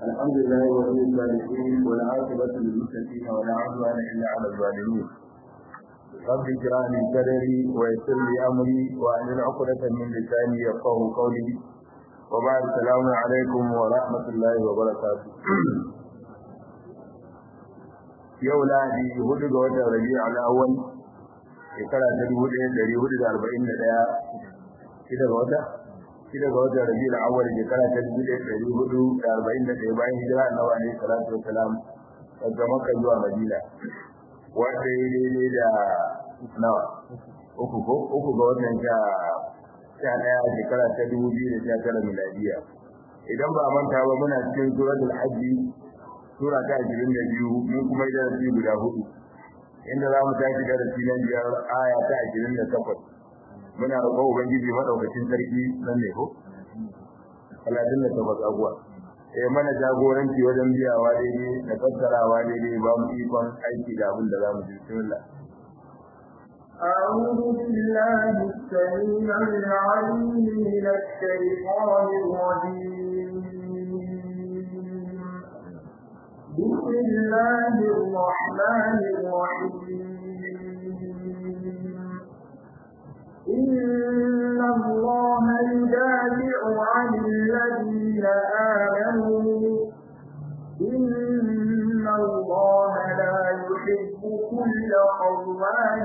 الحمد لله ولي الصالحين والعاقبة للمتقين ولا عدوان إلا على الظالمين رب اجعل لي صدري ويسر لي أمري وأحلل عقدة من لساني يفقه قولي وبعد السلام عليكم ورحمة الله وبركاته yau lahadi hudu ga watan rabi al'awwal shekara ta dubu ɗaya ɗari hudu da arba'in da ɗaya shida ga wata shida ga watan rabi al'awwal shekara ta dubu ɗaya ɗari hudu da arba'in da ɗaya bayan hijira annabi alaihi salatu wassalam daga makka zuwa madina wanda ya daidai da nawa uku ko uku ga watan sha sha ɗaya shekara ta dubu biyu da sha tara miladiya idan ba manta ba muna cikin suratul hajji sura ta ashirin da biyu mun kuma yi darasi guda hudu inda za mu tashi darasi na biyar aya ta ashirin da takwas muna roƙon ubangiji maɗaukacin sarki nan ne ko talatin da takwas abuwa eh mana jagoranci wajen biyawa daidai da fassarawa daidai ba mu ikon aiki da abin da za mu ji bismillah أعوذ بالله السميع العليم من الشيطان الرجيم بسم الله الرحمن الرحيم إن الله يدافع عن الذين آمنوا إن الله لا يحب كل خوان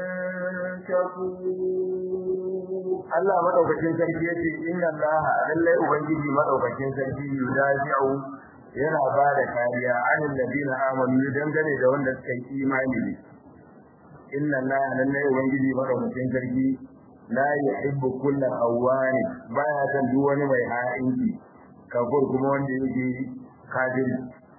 كفور Allah madaukakin sarki yace inna Allah lallai ubangiji madaukakin sarki yudafi'u yana ba da kariya anil ladina amanu dangane da wanda suka yi imani ne inna Allah lallai ubangiji madaukakin sarki la yuhibbu kulla awwani baya san duk wani mai ha'inci kafur kuma wanda yake kafiri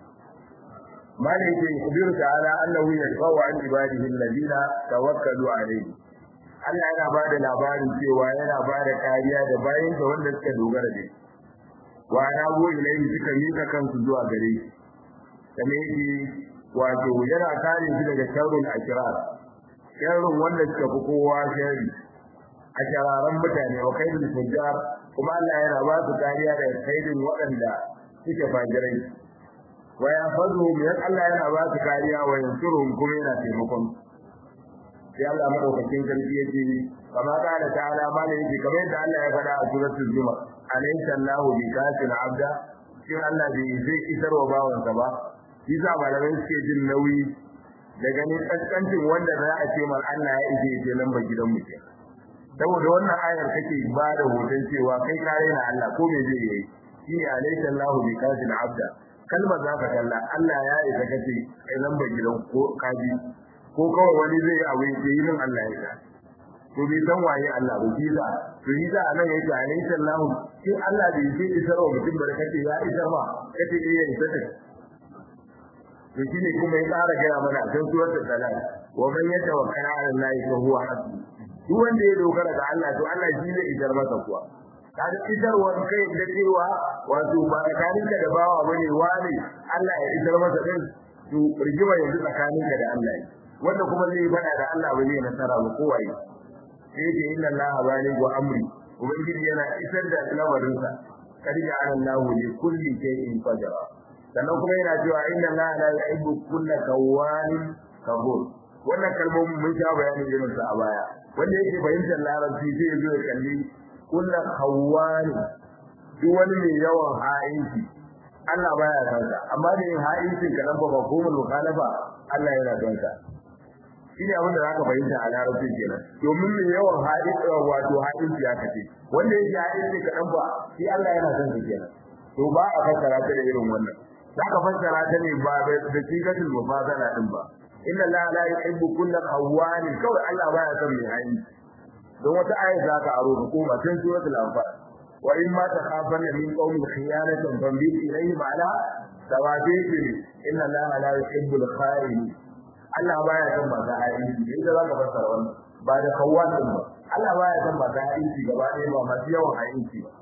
malaka yubir ta'ala annahu yashfa'u an ibadihi alladina tawakkalu alayhi Allah yana ba da labarin cewa yana ba da kariya da bayan da wanda suka dogara da shi wa na go ilayhi suka mika kansu zuwa gare shi kamar yake wato yana kare shi daga sharrul ashrar sharrun wanda suka fi kowa sharri a shararan mutane wa kaidul fujjar kuma Allah yana ba su kariya daga kaidin waɗanda suke fajirai wa yafazuhum yan Allah yana ba su kariya wa yansuruhum kuma yana taimakon sai Allah madaukakin sarki yake kama kana ta'ala malai yake kamar yadda Allah ya faɗa a suratul zumar alaysa Allahu bi kafin abda shin Allah bai zai isar wa bawansa ba shi sa malamai suke jin nauyi da ganin kaskancin wanda za a ce mal Allah ya ije je lamba gidan mu ke saboda wannan ayar kake ba da hoton cewa kai kare na Allah ko me zai yi shi ne alaysa Allahu bi kafin abda kalmar za ka kalla Allah ya isa kace ai lamba gidan ko kaji ko kawai wani zai yi abu ya yi min Allah ya to bai san waye Allah ba shi da to yi da nan yake alayhi sallahu shi Allah bai yi isar wa mutum barkate ya isar ma kace eh ya isar to shine kuma ya tsara gaya mana a cikin suratul talaq wa man yatawakkal ala Allah fa huwa hasbuh duk wanda ya dogara ga Allah to Allah shi zai isar masa kuwa kaga isarwar kai da cewa wato ba tsakaninka da bawa bane wani Allah ya isar masa din to rigima yanzu tsakaninka da Allah wanda kuma zai fada da Allah ba zai nasara ba kowaye sai ce inna allaha balighu amri ubangiji yana isar da lamarinsa kad ja'ala allahu li kulli shay'in qadara sannan kuma yana cewa inna allaha la yuhibbu kulla kawanin kabur wannan kalmomin mun sha bayanin irin su a baya wanda yake fahimtar larabci sai ya zo ya kalli kulla kawani duk wani mai yawan ha'inci Allah baya son sa amma da yin ha'incin kadan ba mafhumul mukhalafa Allah yana son sa shi ne abin da zaka fahimta a larabci kenan domin mai yawan hadin wato hadin ya kace wanda yake hadin ne kadan ba shi Allah yana son shi kenan to ba a fassara ta da irin wannan zaka fassara ta ne ba da sigatul mufadala din ba inna la la yuhibbu kulla khawani kawai Allah baya son mai hadin don wata aya zaka aro ko ba tun suratul anfal wa in ma takhafanna min qawmin khiyanatan fambil ilayhim ala sawabihi inna la la yuhibbu al-kha'inin Allah baya son masu aiki da za ka fassara wannan ba da kawwan din ba Allah baya son masu aiki gaba ɗaya ba masu yawan aiki ba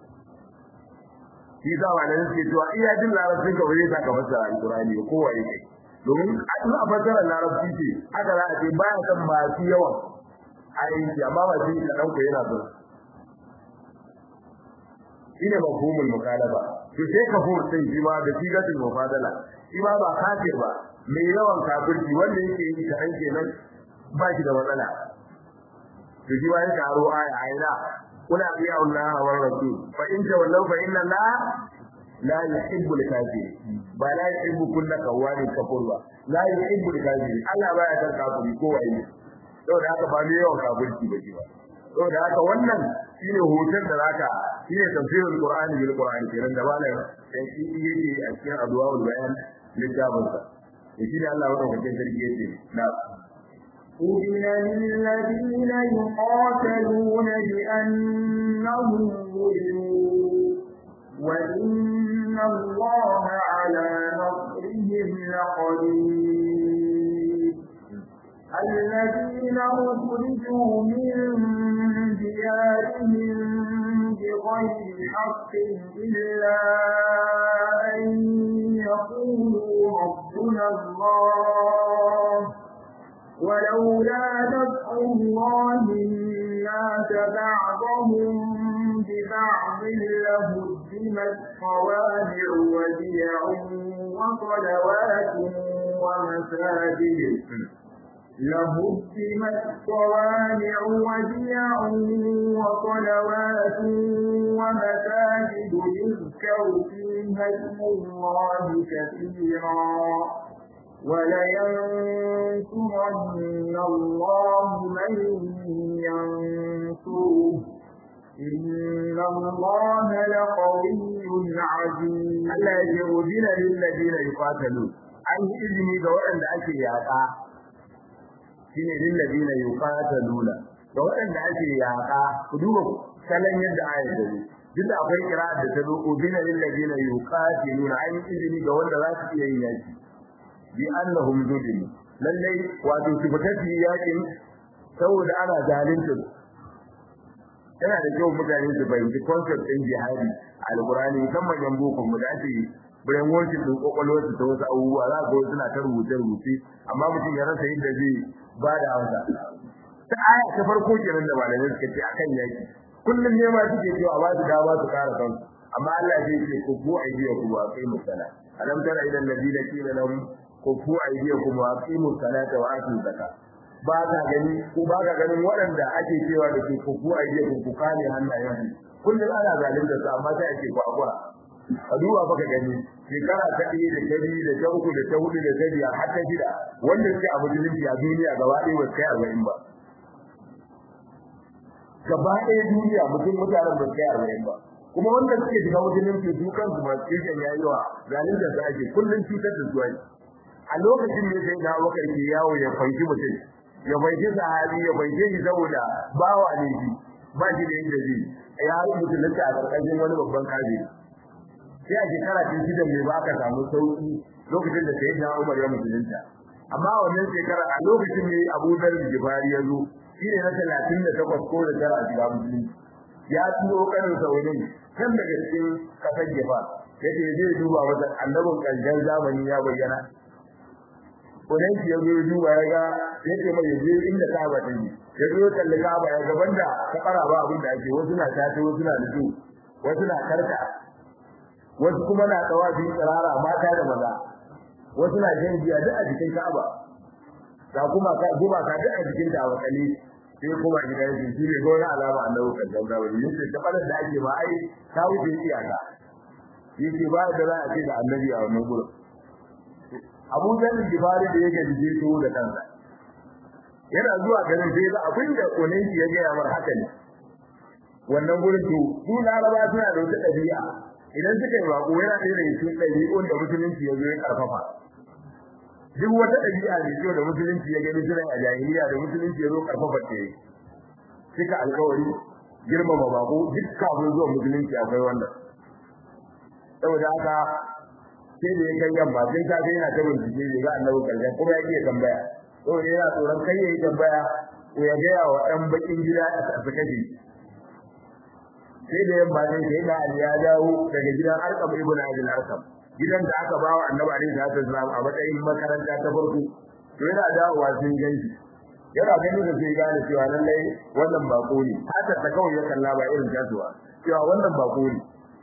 shi za ma nan ce cewa iya jin larabcin ka wuri ka fassara alqur'ani ko waye kai domin in a fassara larabci ce haka za a ce baya son masu yawan aiki amma ba shi ka dauka yana son shine mafhumul mukalaba to sai kafur din shi ma da sigatul mufadala shi ma ba kafir ba mai yawan kafirci wanda yake yi kaɗan kenan ba shi da matsala to shi ma ya karo aya aina kuna biya Allah wa rasul fa in tawallaw fa inna Allah la yuhibbu al-kafirin ba la yuhibbu kulla kawani kafur ba la yuhibbu al-kafirin Allah baya san kafiri ko wai saboda haka ba mai yawan kafirci ba shi ba saboda haka wannan shine hoton da zaka shine tafsirul qur'ani bil qur'ani kenan da malam sai shi yake a cikin adwaul bayan littafin sa shi ne Allah wanda kake sarki yake na أذن للذين يقاتلون بأنهم ظلموا وإن الله على نصرهم لقدير الذين أخرجوا من ديارهم بغير حق إلا أن يقولوا ربنا الله ولولا دفع الله الناس بعضهم ببعض لهدمت صوامع وبيع وصلوات ومساجد لهدمت صوامع وبيع وصلوات ومساجد يذكر فيها اسم الله كثيرا ولينصرن الله من ينصره إن الله لقوي عزيز Allah ya ce udina lil ladina yuqatalu an yi izini ga waɗanda ake yaƙa shine lil ladina yuqataluna ga waɗanda ake yaƙa ku duba salon yadda ayat da duk da akwai kira da ta zo udina lil ladina yuqatiluna an yi izini ga wanda za su iya yin yaki bi annahum zulimu lallai wato su fita su yakin saboda ana zalunta yana da kyau mutane su fahimci concept ɗin jihadi a alkurani musamman yan boko mu da ake brain washing din kokolwar ta wasu abubuwa za ga suna ta rubuce rubuce amma mutum ya rasa yadda zai ba da amsa ta aya ta farko kenan da malamai suka ce akan yaki kullum ne ma suke cewa ba su dama su kare kansu amma Allah zai ce ku bu aidiya ku wa kai musala alam tara ila alladhina qila lahum kufu aydiyakum wa aqimus salata wa atuz zakat ba ka gani ko ba ka ganin waɗanda ake cewa da ke kufu aydiyakum ku kame hannayen kullum ana zalunta su amma sai ake kwakura a duba baka gani shekara ta ɗaya da ta biyu da ta uku da ta hudu da ta biyar har ta shida wanda suke a musulunci a duniya gaba ɗaya ba su kai arba'in ba gaba ɗaya duniya mutum mutanen ba su kai arba'in ba kuma wanda suke shiga musulunci su kansu masu kirkin yayi wa zalunta su ake kullum cutar da su ake a lokacin ne sai da wakar ke yawo ya fanki mutum ya fanki sahabi ya fanki shi saboda bawa ne shi ba shi da yadda zai ya yi musulunci a karkashin wani babban kaji sai a shekara ta shida ne ba aka samu sauki lokacin da sai da Umar ya musulunta amma wannan shekara a lokacin ne Abu Dharr Jibari ya zo shi ne na talatin da takwas ko da tara a shiga musulunci ya turo kanin saurin kan daga cikin kasar Jifa yace zai duba masa annabin kanjan zamani ya bayyana wannan shi yazo ya duba ya ga yace mai yaje inda Kaaba ta yi ya zo kalli Kaaba ya ga banda ta kara ba abin da ake wasu na tace wasu na dutu wasu na karka wasu kuma na tawafi tsirara mata da maza wasu na jin biya duk a jikin Kaaba ga kuma ka duba ka duk a jikin ta wakali sai kuma gida yake shi ne gona alama annabi kan da wani yace ta balar da ake ba ai ta wuce iyaka yace ba da za a ce da annabi a wannan gurin Abu Dharr Jibari da yake dije to da kansa yana zuwa garin sai ga abin da konenki ya ga mar haka ne wannan gurin to su Laraba suna da wata dabi'a idan suka yi bako yana da irin su dabi'un da musulunci ya zo ya karfafa duk wata dabi'a ne kyau da musulunci ya gani suna a jahiliya da musulunci ya zo karfafa ta yi suka alkawari girmama bako duk kafin zuwa musulunci akwai wannan saboda haka sai da ya kai yamma sai ta ga yana ta bincike ne ga annabi karshen kuma ya iya tambaya saboda yana tsoron kai yayi tambaya ko ya gaya wa ɗan bakin gida a su kashe sai da yamma ne sai da Ali ya dawo daga gidan Arqam ibn Abi Arqam gidan da aka bawa annabi alaihi salatu wasallam a matsayin makaranta ta farko to yana dawowa sun ganshi yana ganin da sai gane cewa lallai wannan bako ne haka ta kawai ya kalla ba irin jasuwa cewa wannan bako ne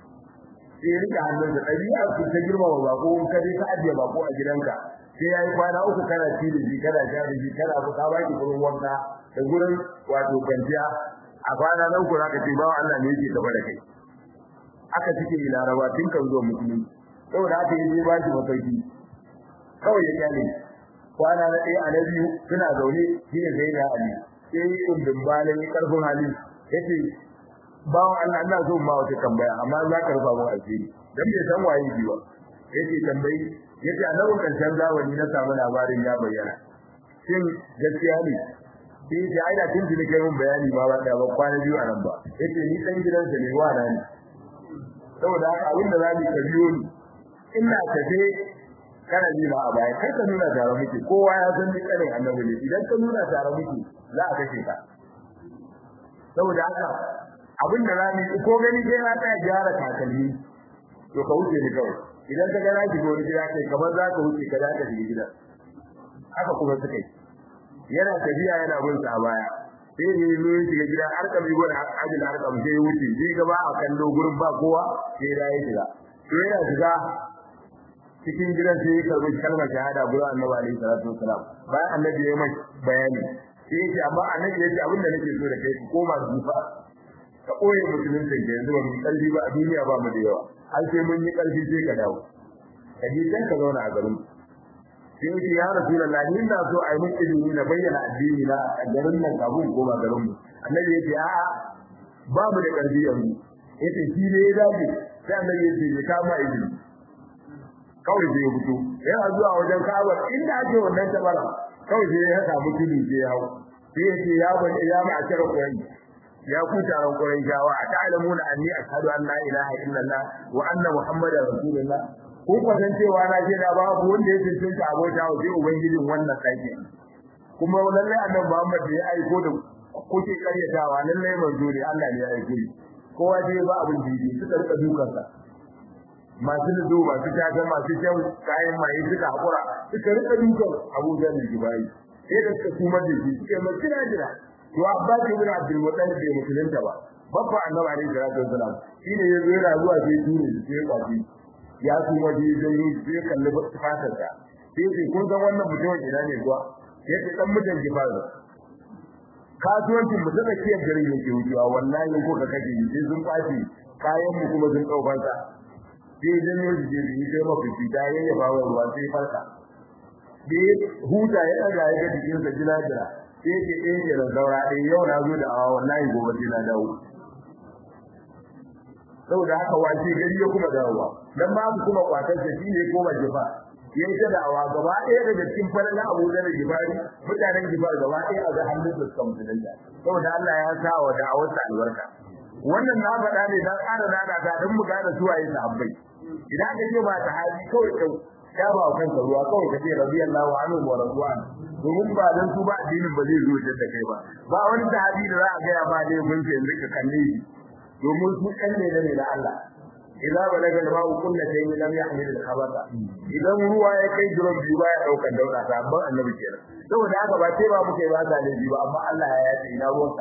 sai ya rike hannunsa ɗabi'a su ta girmama bako in ka je ka ajiye bako a gidanka sai ya yi kwana uku kana ci da shi kana sha da shi kana ka ba ki gurin wanka da gurin wato kwanciya a kwana na uku zaka ce bawa Allah ne yake gaba da kai aka cike yi laraba tun kan zuwa musulunci saboda haka ya je ba shi masauki kawai ya kyale kwana na ɗaya a na biyu suna zaune shi ne sai na ali sai yi ɗumbin balin ƙarfin hali ya ce bawan Allah ina so ma wata tambaya amma za ka rufa mu asiri dan bai san waye ji ba ya ce tambayi ya ce a nan ƙarshen zamani na samu labarin ya bayyana shin gaskiya ne sai ya ce ai da tun tuni kai mun bayani ba ba ba kwana biyu a nan ba ya ce ni ɗan gidansa ne wa na ne saboda haka abin da za mu ka biyo ni ina tafe kana ji ma a baya kar ka nuna tare muke kowa ya san ni kanin annabi ne idan ka nuna tare muke za a kashe ka saboda haka abin da zamu yi ko gani sai na tsaya gyara takalmi to ka wuce ni kawai idan ka ga na ki gori gida kai kamar za ka wuce ka zaka shiga gida haka kuma suka yi yana tafiya yana bin sa a baya sai ne zo ya shiga gida har ka bi gwada ajin har ka sai ya wuce sai gaba a kallo gurin ba kowa sai da ya shiga to yana shiga cikin gidan sai ya karbi kalmar shahada gurin annabi alaihi salatu wasalam bayan annabi ya mai bayani sai yake amma annabi yace abin da nake so da kai ku koma zufa ka koye musulunci da yanzu ba mu kalbi ba a duniya ba mu da yawa har sai mun yi kalbi sai ka dawo ka ji dan ka zauna a garin sai yake ya rasulullahi ni na so a yi mun izini na bayyana addini na a garin nan kafin koma garin mu annabi yace a'a ba mu da kalbi yanzu yace shi ne ya dace sai annabi yace ya kama izini kawai sai ya fito yana zuwa wajen Ka'aba inda ake wannan tabara kawai sai ya samu tudu sai ya hawo sai ya ce ya bani ya ma akira Qur'an ya ku taron Qur'an jawa a ta'lamuna anni ashhadu an la ilaha illallah wa anna muhammadar rasulullah ko kwasan cewa na ce da babu wanda ya tantance abota wa sai ubangijin wannan kake kuma lallai annabi Muhammad da ya aiko da kuke karyatawa lallai manzo ne Allah ne ya aiko kowa dai ba abin da yake suka rika dukansa masu nudo masu taga masu shan kayan maye suka hakura suka rika dukan abuja da jibai sai da suka kuma da shi suka mai kira jira to abbas ibn abdul muttalib bai musulunta ba babba annabi alaihi salatu wasalam shine ya zo yana zuwa sai dure sai kwafi ya kuma je dan yi sai kalli fatar ta sai sai kun san wannan mutumin ina ne kuwa sai sai dan mutan jibar kasuwancin mu da kiyar garin yake wucewa wallahi ko ka kaje sai sun kwafi kayan mu kuma sun daukar sa sai janyo jije da yake mafi fita ya yi bawa ruwa sai farka da huta ya daga ya ga jikin sa jira jira sai ke ɗaya ne da zaura ɗaya yau na zo da awa wallahi gobe sai na dawo saboda haka wace gari ya kuma dawowa dan ba mu kuma kwatar sa shine koma jifa yayi ta da'awa gaba ɗaya daga cikin farin Abu Dharr Gifari mutanen Gifar gaba ɗaya a ga hannun su kan musulunta saboda Allah ya sa wa da'awar sa albarka wannan na faɗa ne dan ƙara nana ta dan mu gane suwaye sahabbai idan ka ce ba ta hali kawai ka ya ba kanka ruwa kawai ka ce radiyallahu anhu wa radwan domin ba dan su ba addinin ba zai zo da kai ba ba wani sahabi da za a ga ya ba dai mun ce yanzu ka kalle shi domin su kan ne da ne da Allah idza balaga al-ma'u kullatayn lam yahmil al-khabatha idan ruwa ya kai duron biyu ba ya daukar dauka sabon annabi kenan saboda haka ba sai ba muke ba ta ne ba amma Allah ya yace ina ruwanka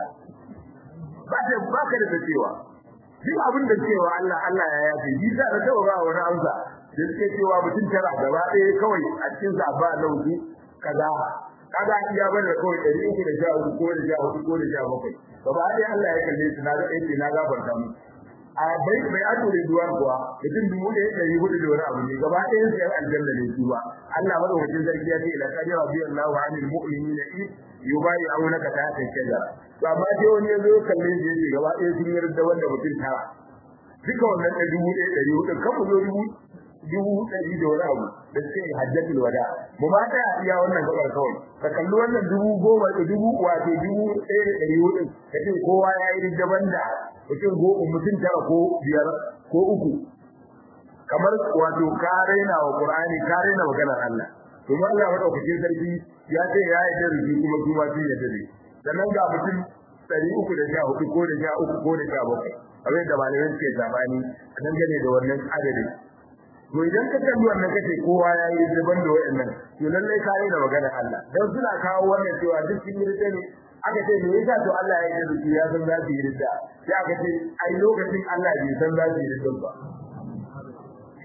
ba ta ba ka da cewa duk abin da cewa Allah Allah ya yace shi da da ba wani amsa da suke cewa mutum tara gaba ɗaya kawai a cikin sa ba lauki kaza kaza iya bane kawai ɗari uku da sha uku ko da sha hudu ko da sha bakwai gaba ɗaya Allah ya kalle su na ga ɗaya na gafarta mu a bai bai ato da duwan kuwa mutum dubu ɗaya ɗari hudu da wani abu ne gaba ɗaya su yan aljanna ne su ba Allah madaukakin sarki ya ce ila kadi radiyallahu anil mu'minina id yubayi'unaka tahta shajara to amma sai wani ya zo kalle shi yace gaba ɗaya sun yarda wanda mutum tara duka wannan ɗari dubu ɗaya ɗari hudu kan mu zo dubu dubu ɗari da wani abu da suke hajjatul wada mu ma ta iya wannan gabar kawai ka kalli wannan dubu goma da dubu wato dubu ɗaya da ɗari hudu ka ce kowa ya yi daban da mutum goma mutum tara ko biyar ko uku kamar wato ka raina wa qur'ani ka raina maganar Allah kuma Allah madaukakin sarki ya ce ya yi da rubi kuma kuma sun yadda ne sannan ga mutum ɗari uku da sha hudu ko da sha uku ko da sha bakwai abin da malamai suke zabani a dangane da wannan adadin to idan ka kalli wannan kace kowa ya yi daban da wayannan to lallai ka yi da maganar Allah dan suna kawo wannan cewa duk sun yi ne aka ce me yasa to Allah ya yi da ya san za su yi ridda sai aka ce ai lokacin Allah bai san za su yi ridda ba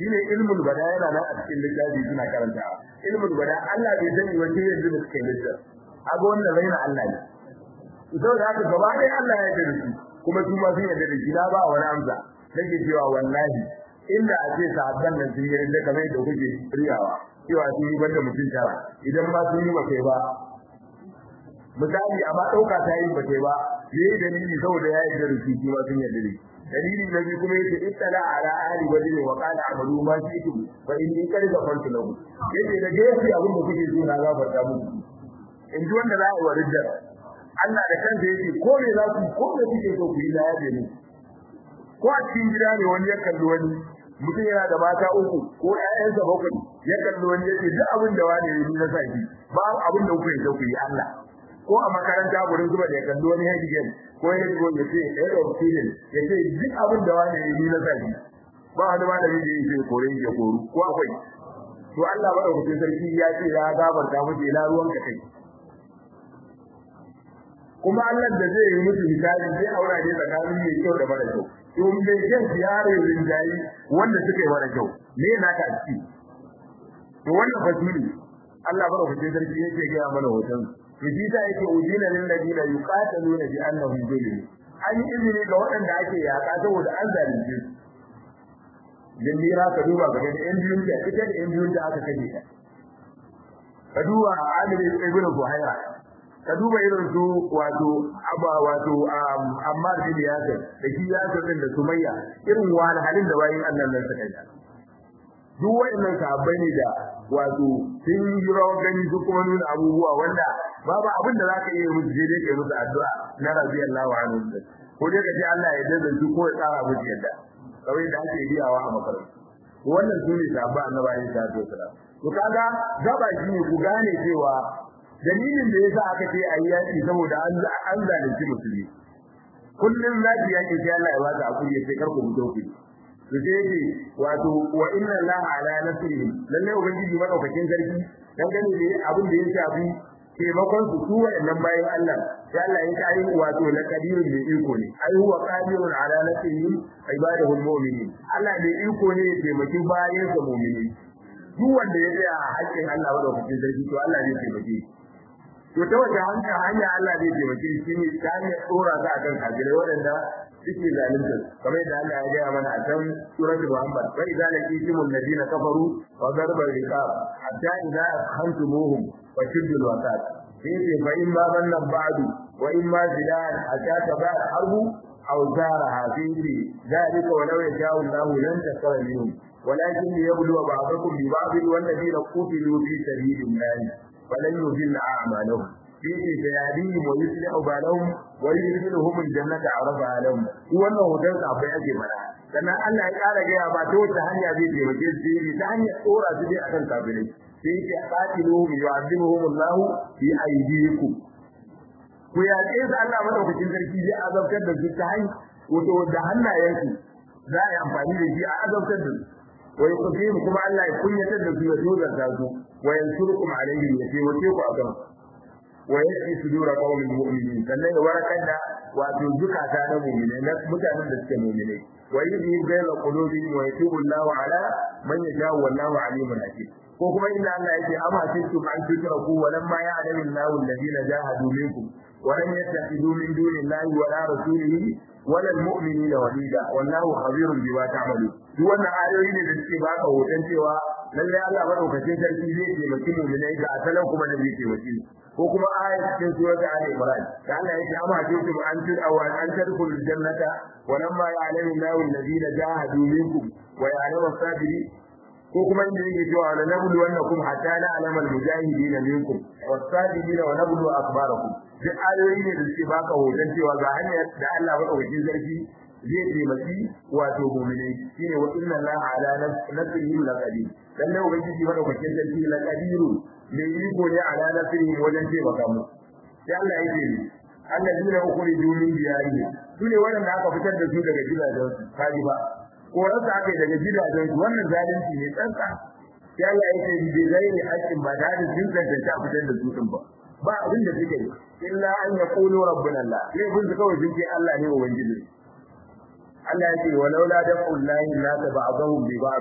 shine ilmul bada yana nan a cikin littafi suna karantawa ilmul bada Allah bai sani wace yanzu da suke littafi abu wannan raina Allah ne saboda haka gaba ɗaya Allah ya yarda da su kuma su ma sun yarda da shi na ba wani amsa nake cewa wallahi inda a ce sahabban nan sun yarda kamar yadda kuke riyawa cewa sun yi banda mutum tara idan ma sun yi ba kai ba misali amma ɗauka ta yi ba kai ba me ya dalili saboda ya yi da rufi shi ma sun yarda da shi dalili na biyu kuma yace ittala ala ahli wajhi wa qala amalu ma shi'tum fa inni qad ghafartu lahum yace da gafi abin da kuke so na gafarta muku in ji wanda za a yi wa rijjar Allah da kansa yake ko me za ku ko me kuke so ku yi na yabe mu ko a cikin gida ne wani ya kalli wani mutum yana da mata uku ko ƴaƴansa bakwai ya kalli wani yace duk abin da wani yi na saki ba abin da kuke so ku yi Allah ko a makaranta gurin zuba da ya kalli wani head game ko ya go ya ce head of student ya ce duk abin da wani yi na saki ba wani malami da yake kore ya koru ko akwai to Allah madaukakin sarki ya ce ya gafarta muke ila ruwan ka kai kuma Allah da zai yi musu hisabi zai aura ne tsakanin mai kyau da mara kyau to mai kyau yare rinjayi wanda suka yi mara kyau me na ka ci to wannan fasili Allah bara ku sarki yake ga mana hoton to shi ta yake udina lil ladina yuqataluna bi annahum zulimu an yi izini ga waɗanda ake yaƙa saboda an zalunce su jindira ka duba ga da yan biyun da ita da yan biyun da aka kaje ta ka duba Amir ibn Buhaira ka duba irin su wato aba wato Ammar bin Yasir da shi Yasir din da Sumayya irin wahalhalin da bayin Allah nan suka yi duk wayannan sahabbai ne da wato sun yi rawar gani su kuma nuna abubuwa wanda babu abin da zaka iya musu je dai kai musu addu'a na radiyallahu anhu ko dai ka ce Allah ya dade su ko ya tsara musu yadda kawai da ake biyawa a makaranta wannan su ne sahabba annabawa ta to sala to kaga gaba shi ne ku gane cewa dalilin da yasa aka ce ayi yaki saboda an an zalunci musulmi kullun zaki yaki sai Allah ya baka akuri sai karku mutu ku to sai yake wato wa inna allaha ala nasrihi lalle ubangiji madaukakin sarki dan gane ne abin da ya shafi taimakon su su waɗannan bayan Allah sai Allah ya kai wato la kadirun bi iko ne ai huwa qadirun ala nasrihi ibadahu almu'minin Allah ne iko ne ya taimaki bayan sa mu'mini duk wanda ya tsaya a haƙƙin Allah madaukakin sarki to Allah zai taimake to ta wace hanya hanya Allah zai taimake shi ne ta hanyar tsora ta akan kafirai waɗanda suke zalunta kamar yadda Allah ya gaya mana a can suratul Muhammad fa idza laqitumul ladina kafaru wa darba riqab hatta idza akhantumuhum wa shiddul wasat sai fa in ma bannan ba'du wa in ma zidan hatta tabar harbu aw zaraha fi ذلك ولو يشاء الله لن تكون منهم ولكن ليبلو بعضكم ببعض والذين قتلوا في سبيل الله فلن يضل أعمالهم فيه سيهديهم ويصلح بالهم ويدخلهم الجنة عرفها لهم wannan hoton abai ake mana sannan Allah ya kara gaya ba ta wata hanya zai taimake su yi ta hanyar tsora su dai akan kafirai sai yake qatiluhum yu'adhibuhum Allah fi aydikum ku ya ce Allah madaukakin sarki zai azabtar da su ta hanyar wato da hannayensu za a yi amfani da shi a azabtar da su wa yuqim kuma Allah ya kunyatar da su ya dozarta su wa yansurukum alaihim ya taimake ku akan wa yasfi sudura qaumin mu'minin sannan ya warakar da wato zukata na mu'mine na mutanen da suke mu'mine wa yudhi bayna qulubihim wa yatubu Allahu ala man yasha wallahu alimun hakim ko kuma inda Allah yake amma kuntum an tutraku wa lamma ya'lamu Allahu alladhina jahadu minkum wa lam yattakhidhu min dunillahi wa la rasulihi wala almu'minina walida wallahu khabirun bima ta'malun duk wannan ayoyi ne da suke baka hoton cewa lalle Allah madaukakin sarki zai taimaki mu'minai ga asalan kuma da zai taimaki ko kuma ayat cikin surat Ali Imran da Allah yake amma kuntum an tud'aw an tadkhulul jannata wa lamma ya'lamu Allahu alladhina jahadu minkum wa ya'lamu as-sabirin ko kuma inda yake cewa la nablu wannakum hatta na'lamu al-mujahidin minkum was-sabirin wa nablu akbarakum duk ayoyi ne da suke baka hoton cewa ga hanyar da Allah madaukakin sarki zai taimaki wato mu'minai shine wa inna allaha ala nasrihi laqadir dan ne ubangiji madaukakin sarki laqadiru ne iko ne ala nasrihi wajen taimaka mu sai Allah ya ce alladina ukhriju min diyarihim sune wanda aka fitar da su daga gidajen su kaji ba ko rasa aka daga gidajen su wannan zalunci ne tsantsa sai Allah ya ce bi gairi haqqin ba da jin tantance fitar da su din ba ba abin da suke illa an yaqulu rabbuna Allah sai kun kawai sun ce Allah ne ubangiji Allah ya ce walau la dafullahi la tab'adhum bi ba'd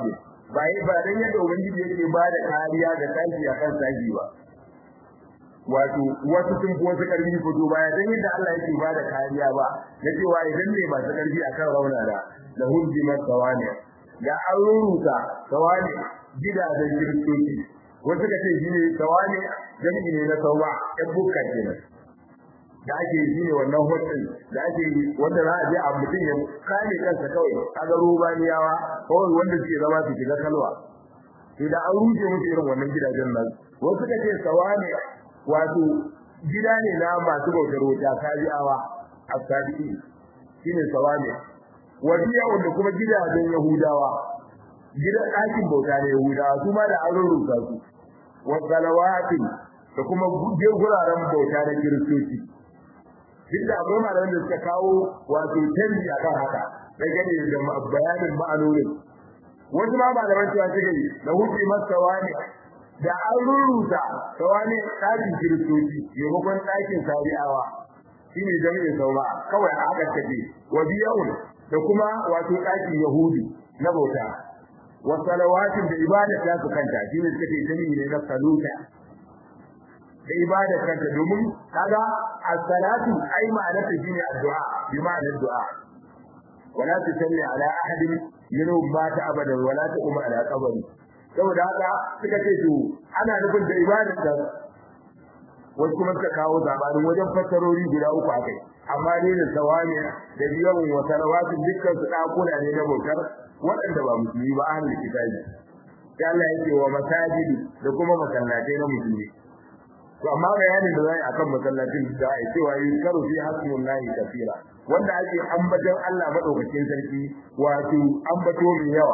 ba yi ba dan yadda ubangiji yake ba da kariya ga tashi akan tashi ba wato wasu sun fi wasu karfi fito baya dan yadda Allah yake ba da kariya ba na cewa idan ne masu karfi akan raunana da hujji masawani da an ruruta sawani gidajen kiristoci wasu ka ce shine sawani jami'i ne na sawa ɗan bukka kenan da ake yi shine wannan hotel da ake yi wanda za a je a mutum ya kame kansa kawai kaga rubaniyawa kawai wanda suke zama su shiga kalwa to da an rushe musu irin wannan gidajen nan wasu ka ce sawani wato gida ne na masu bautar wuta kajiyawa asabi shine sawami wadiya wanda kuma gidajen yahudawa gidan ɗakin bauta ne yahudawa su ma da an rurrusa su wasalawati da kuma guraren bauta na kiristoci duk da akwai malaman da suka kawo wato canji akan haka dangane da bayanin ma'anonin wasu ma malaman cewa suka yi da hukumar masawa ne da an rurrusa tawani ɗakin kiristoci maimakon ɗakin sabi'awa shi ne jami'in sauma kawai a haka tafi wa biyawun da kuma wato ɗakin yahudi na bauta wa salawatin da ibada ta su kanta shi ne suka ce jami'i ne na saluta da ibada kanta domin kaga as-salatu ai ma'anarta shine addu'a bi ma'anar du'a wala tusalli ala ahadin minhum mata abadan wala taqum ala qabri saboda haka suka ce to ana nufin da ibadar da wasu kuma suka kawo zabarin wajen fassarori guda uku akai amma ne da sawani da biyan wa salawatin dukkan su dakuna ne na bautar waɗanda ba musulmi ba ahlul kitabi sai Allah yake wa masajidi da kuma masallatai na musulmi to amma bayanin da zai akan masallatin da ai cewa yi karu fi hasbullahi kafira wanda ake ambaton Allah madaukakin sarki wato ambato mai yawa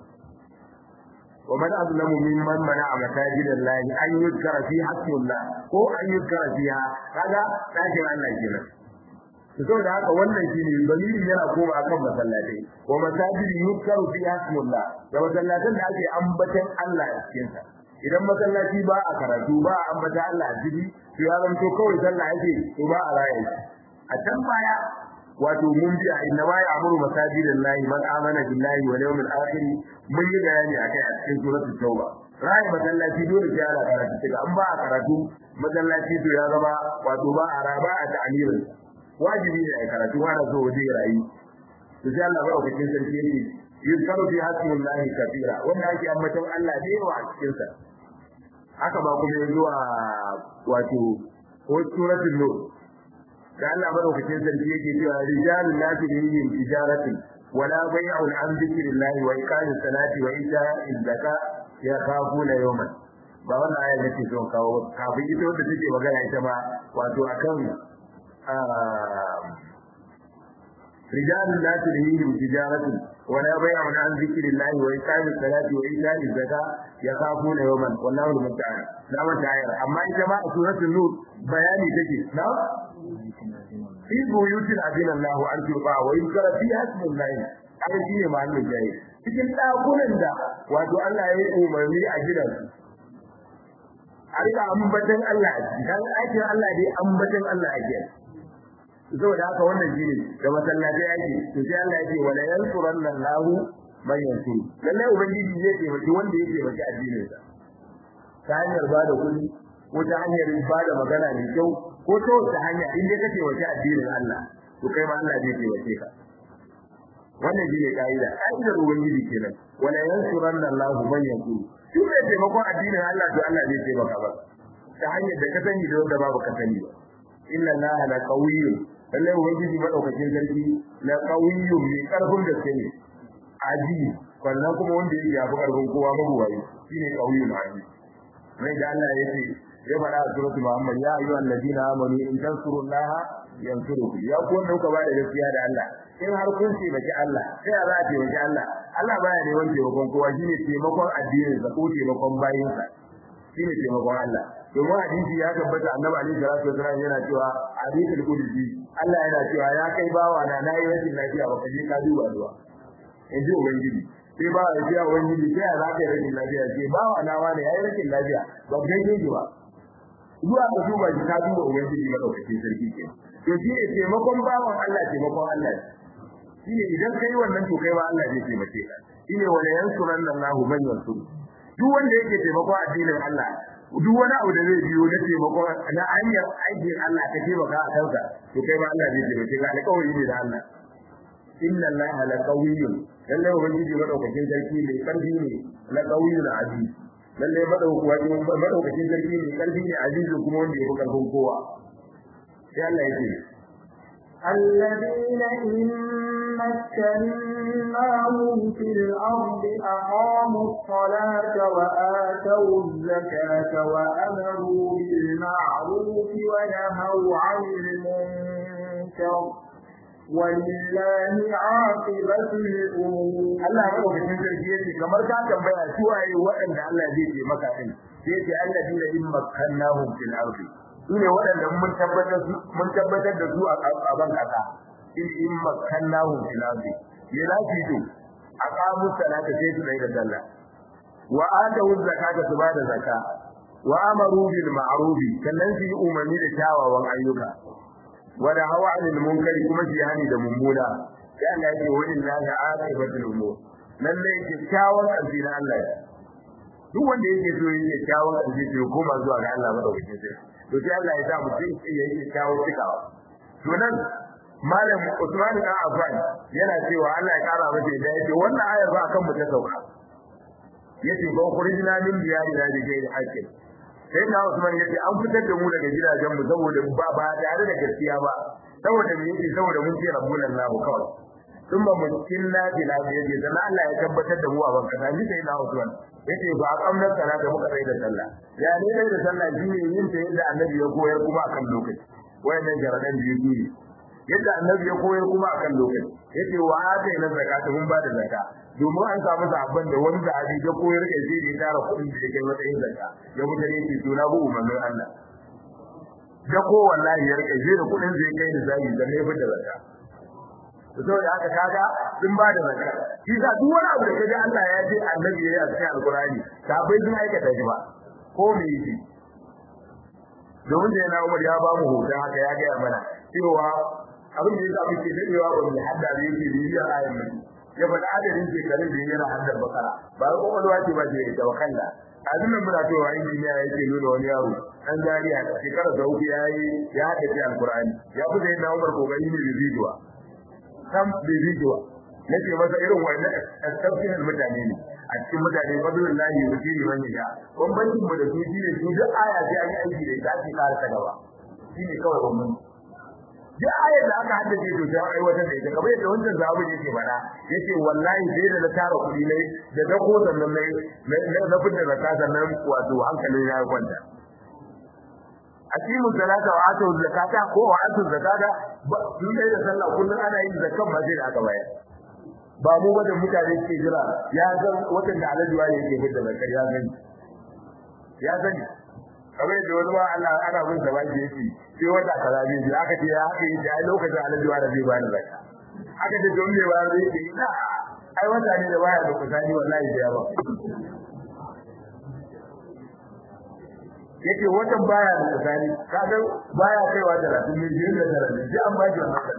ومن أظلم ممن منع مساجد الله أن يذكر في حسب الله ko an yuzkar fiha kaga dakin Allah kenan to da haka wannan shine dalilin yana koma akan masallatai wa masajid yuzkaru fi hasbullah da masallatan da ake ambatan Allah a cikin sa idan masallaci ba a karatu ba a ambata Allah a ciki to ya zanto kawai sallah yake to ba a raya a can baya wato mun bi a inna ma ya'muru masajidallahi man amana billahi wal yawmil akhir mun yi bayani akai a cikin suratul tauba rai masallaci dole sai ana karatu daga an ba a karatu masallaci to ya zama wato ba a raba a ta'amirin wajibi ne a karatu wanda so waje rayi to sai Allah barakatin sarki yake yuzkaru fi hasbillahi kafira wanda ake ambaton Allah da yawa a cikin sa haka ba kuma yanzu a wato ko suratul nur da Allah madaukakin sarki yake cewa rijalun la tulhihim tijaratin wala bai'un an dhikrillahi wa iqamis salati wa ita'iz zakat yakhafuna yawman ba wannan aya nake son kawo kafin ita wanda take magana ita ma wato akan rijalun la tulhihim tijaratin wala bai'un an dhikrillahi wa iqamis salati wa ita'iz zakat yakhafuna yawman wallahu al-musta'an na wata ayar amma ita ma a suratul nur bayani take na fi buyutin adina Allah an turba wa yuzkara fi hasbullah ai shi ne mahallin jayi cikin dakunan da wato Allah ya yi umarni a gidan a rika ambatan Allah a ciki dan aikin Allah dai ambatan Allah a gidan saboda haka wannan shi ne da masallatai ake to sai Allah yake wala yansuranna Allah man yansuru lalle ubangiji zai taimaki wanda yake taimaki addinin sa ta hanyar bada kuɗi ko ta hanyar bada magana mai kyau ko ta wata hanya in dai kace wace addinin Allah to kai ma Allah zai taimake ka wannan shine kaida kaidar ubangiji kenan wala yansuranna Allahu man yaqulu shi ne taimakon addinin Allah to Allah zai taimaka ba ta hanyar da ka sani da wanda babu ka sani ba inna Allaha la qawiyyun lalle ubangiji madaukakin sarki la qawiyyun mai karfin da sai aji wannan kuma wanda yake yafi karfin kowa mabuwayi shine qawiyyun aji mai da Allah yake ya faɗa a suratul Muhammad ya ayyuhal ladina amanu in tansurullaha yansurukum ya ku wanda kuka bada gaskiya da Allah in har kun ce baki Allah sai a za a taimaki Allah Allah baya ne wanda taimakon kowa shine taimakon addinin sa ko taimakon bayin sa shine taimakon Allah domin hadisi ya tabbata annabi alaihi salatu wasallam yana cewa hadisul qudsi Allah yana cewa ya kai bawa na nayi rashin lafiya baka je ka duba duwa in ji ubangiji sai ba ya ce ubangiji sai za ka yi rashin lafiya ce bawa na wani yayi rashin lafiya ba gaide ji ba zuwa ka duba shi ka duba ubangiji madaukakin sarki ke to shi ne taimakon bawan Allah taimakon Allah shine idan kai wannan to kai ma Allah zai taimake ka shine wala yansuranna Allahu man yansuru duk wanda yake taimako addinin Allah duk wani abu da zai biyo na taimako na hanyar aikin Allah ka taimaka a kansa to kai ma Allah zai taimake ka alƙawari ne da Allah inna allaha la qawiyyun lalle ubangiji madaukakin sarki ne karfi ne la qawiyyun aziz lalle madaukakin sarki ne karfi ne aziz kuma wanda yake karfin kowa sai Allah yake الذين إن مكناهم في الأرض أقاموا الصلاة وآتوا الزكاة وأمروا بالمعروف ونهوا عن المنكر ولله عاقبة الأمور Allah madaukakin sarki yace kamar ka tambaya su waye waɗanda Allah zai ce maka din sai yace alladina in makkannahum fil ardi sune waɗanda mun tabbatar mun tabbatar da su a ban kasa in in makkannahum fil ardi ya lafi to aqamu salata sai su da sallah wa atu zakata su bada zakka wa amaru bil ma'ruf sannan su yi umarni da kyawawan ayyuka wada hawa anil munkari kuma jihani da mummuna sai Allah yake wa lillahi aqibatul umur lalle kyakkyawan alfi na Allah duk wanda yake so yake kyakkyawan alfi to koma zuwa ga Allah madaukakin sai to sai Allah ya sa mutum ya yi kyakkyawan cikawa to nan malam Usman bin Affan yana cewa Allah ya kara masa da yake wannan ayar ba akan mu ta sauka yace ba kurijina min diyari da gairi hakkin sai na Usman yace an fitar da mu daga gidajen mu saboda ba ba tare da gaskiya ba saboda me yake saboda mun ce rabbul Allah kawai sun ba mun kinna bila yace dan Allah ya tabbatar da mu a banka da sai na Usman yace ba kamnar salata muka sai da sallah ya ne dai da sallah shine yin ta yadda annabi ya koyar kuma akan lokaci wayannan jaradan biyu biyu yadda annabi ya koyar kuma akan lokaci yace wa ata ina zakata mun ba da zakka domin an samu sabon da wani sahabi da koyar da zai da tara kuɗin da yake matsayin zakka ya mutane ce to na bu umarnin Allah da ko wallahi ya rike zai da kuɗin zai kai da zai da ne da zakka to saboda haka kaga sun ba da zakka shi sa duk wani abu da kaga Allah ya ce annabi ya yi a cikin alkurani sabai sun aikata shi ba ko me yake domin da yana Umar ya ba mu hoton haka ya gaya mana cewa abin da yasa muke dadewa ba mu hadda da yake bibiya ayan nan ya faɗa adadin shekarun da yana haddar bakara ba ko kwakwalwa ce ba ce da wakalla azin nan muna cewa injiniya yake nuna wani yaro dan jariya shekara da uku yayi ya haddace alqur'ani ya fi da yana Umar kokari ne bibijuwa sam bibijuwa nake masa irin wannan exceptional mutane ne a cikin mutane fadlullahi yusiri man yasha bambancin mu da su shine su duk aya sai an yi aiki da ita ake kare ta gaba shine kawai bambanci duk ayar da aka haddace to sai aiwatar da ita kamar yadda wancan zabu yake fada yace wallahi sai da na tara kuɗi ne da da ko sannan ne na fitar da ka sannan wato hankalin ya kwanta aqimu salata wa atu zakata ko wa atu zakata sun dai da sallah kullun ana yin zakan ba sai da aka bayar ba mu ba da mutane ke jira ya san watan da alajuwa ne yake fitar da zakar ya gani ya sani kamar yadda wani ma Allah ana bin sa baki yake sai wata kaza zai ji aka ce ya haka yi da lokacin alajuwa da zai ba da zakka aka ce don me ba zai ce ina ai wata ne da baya da kusani wallahi da yawa yake watan baya da kusani kaga baya kaiwa da rafi ne biyar da tara ne ji an ba ji wannan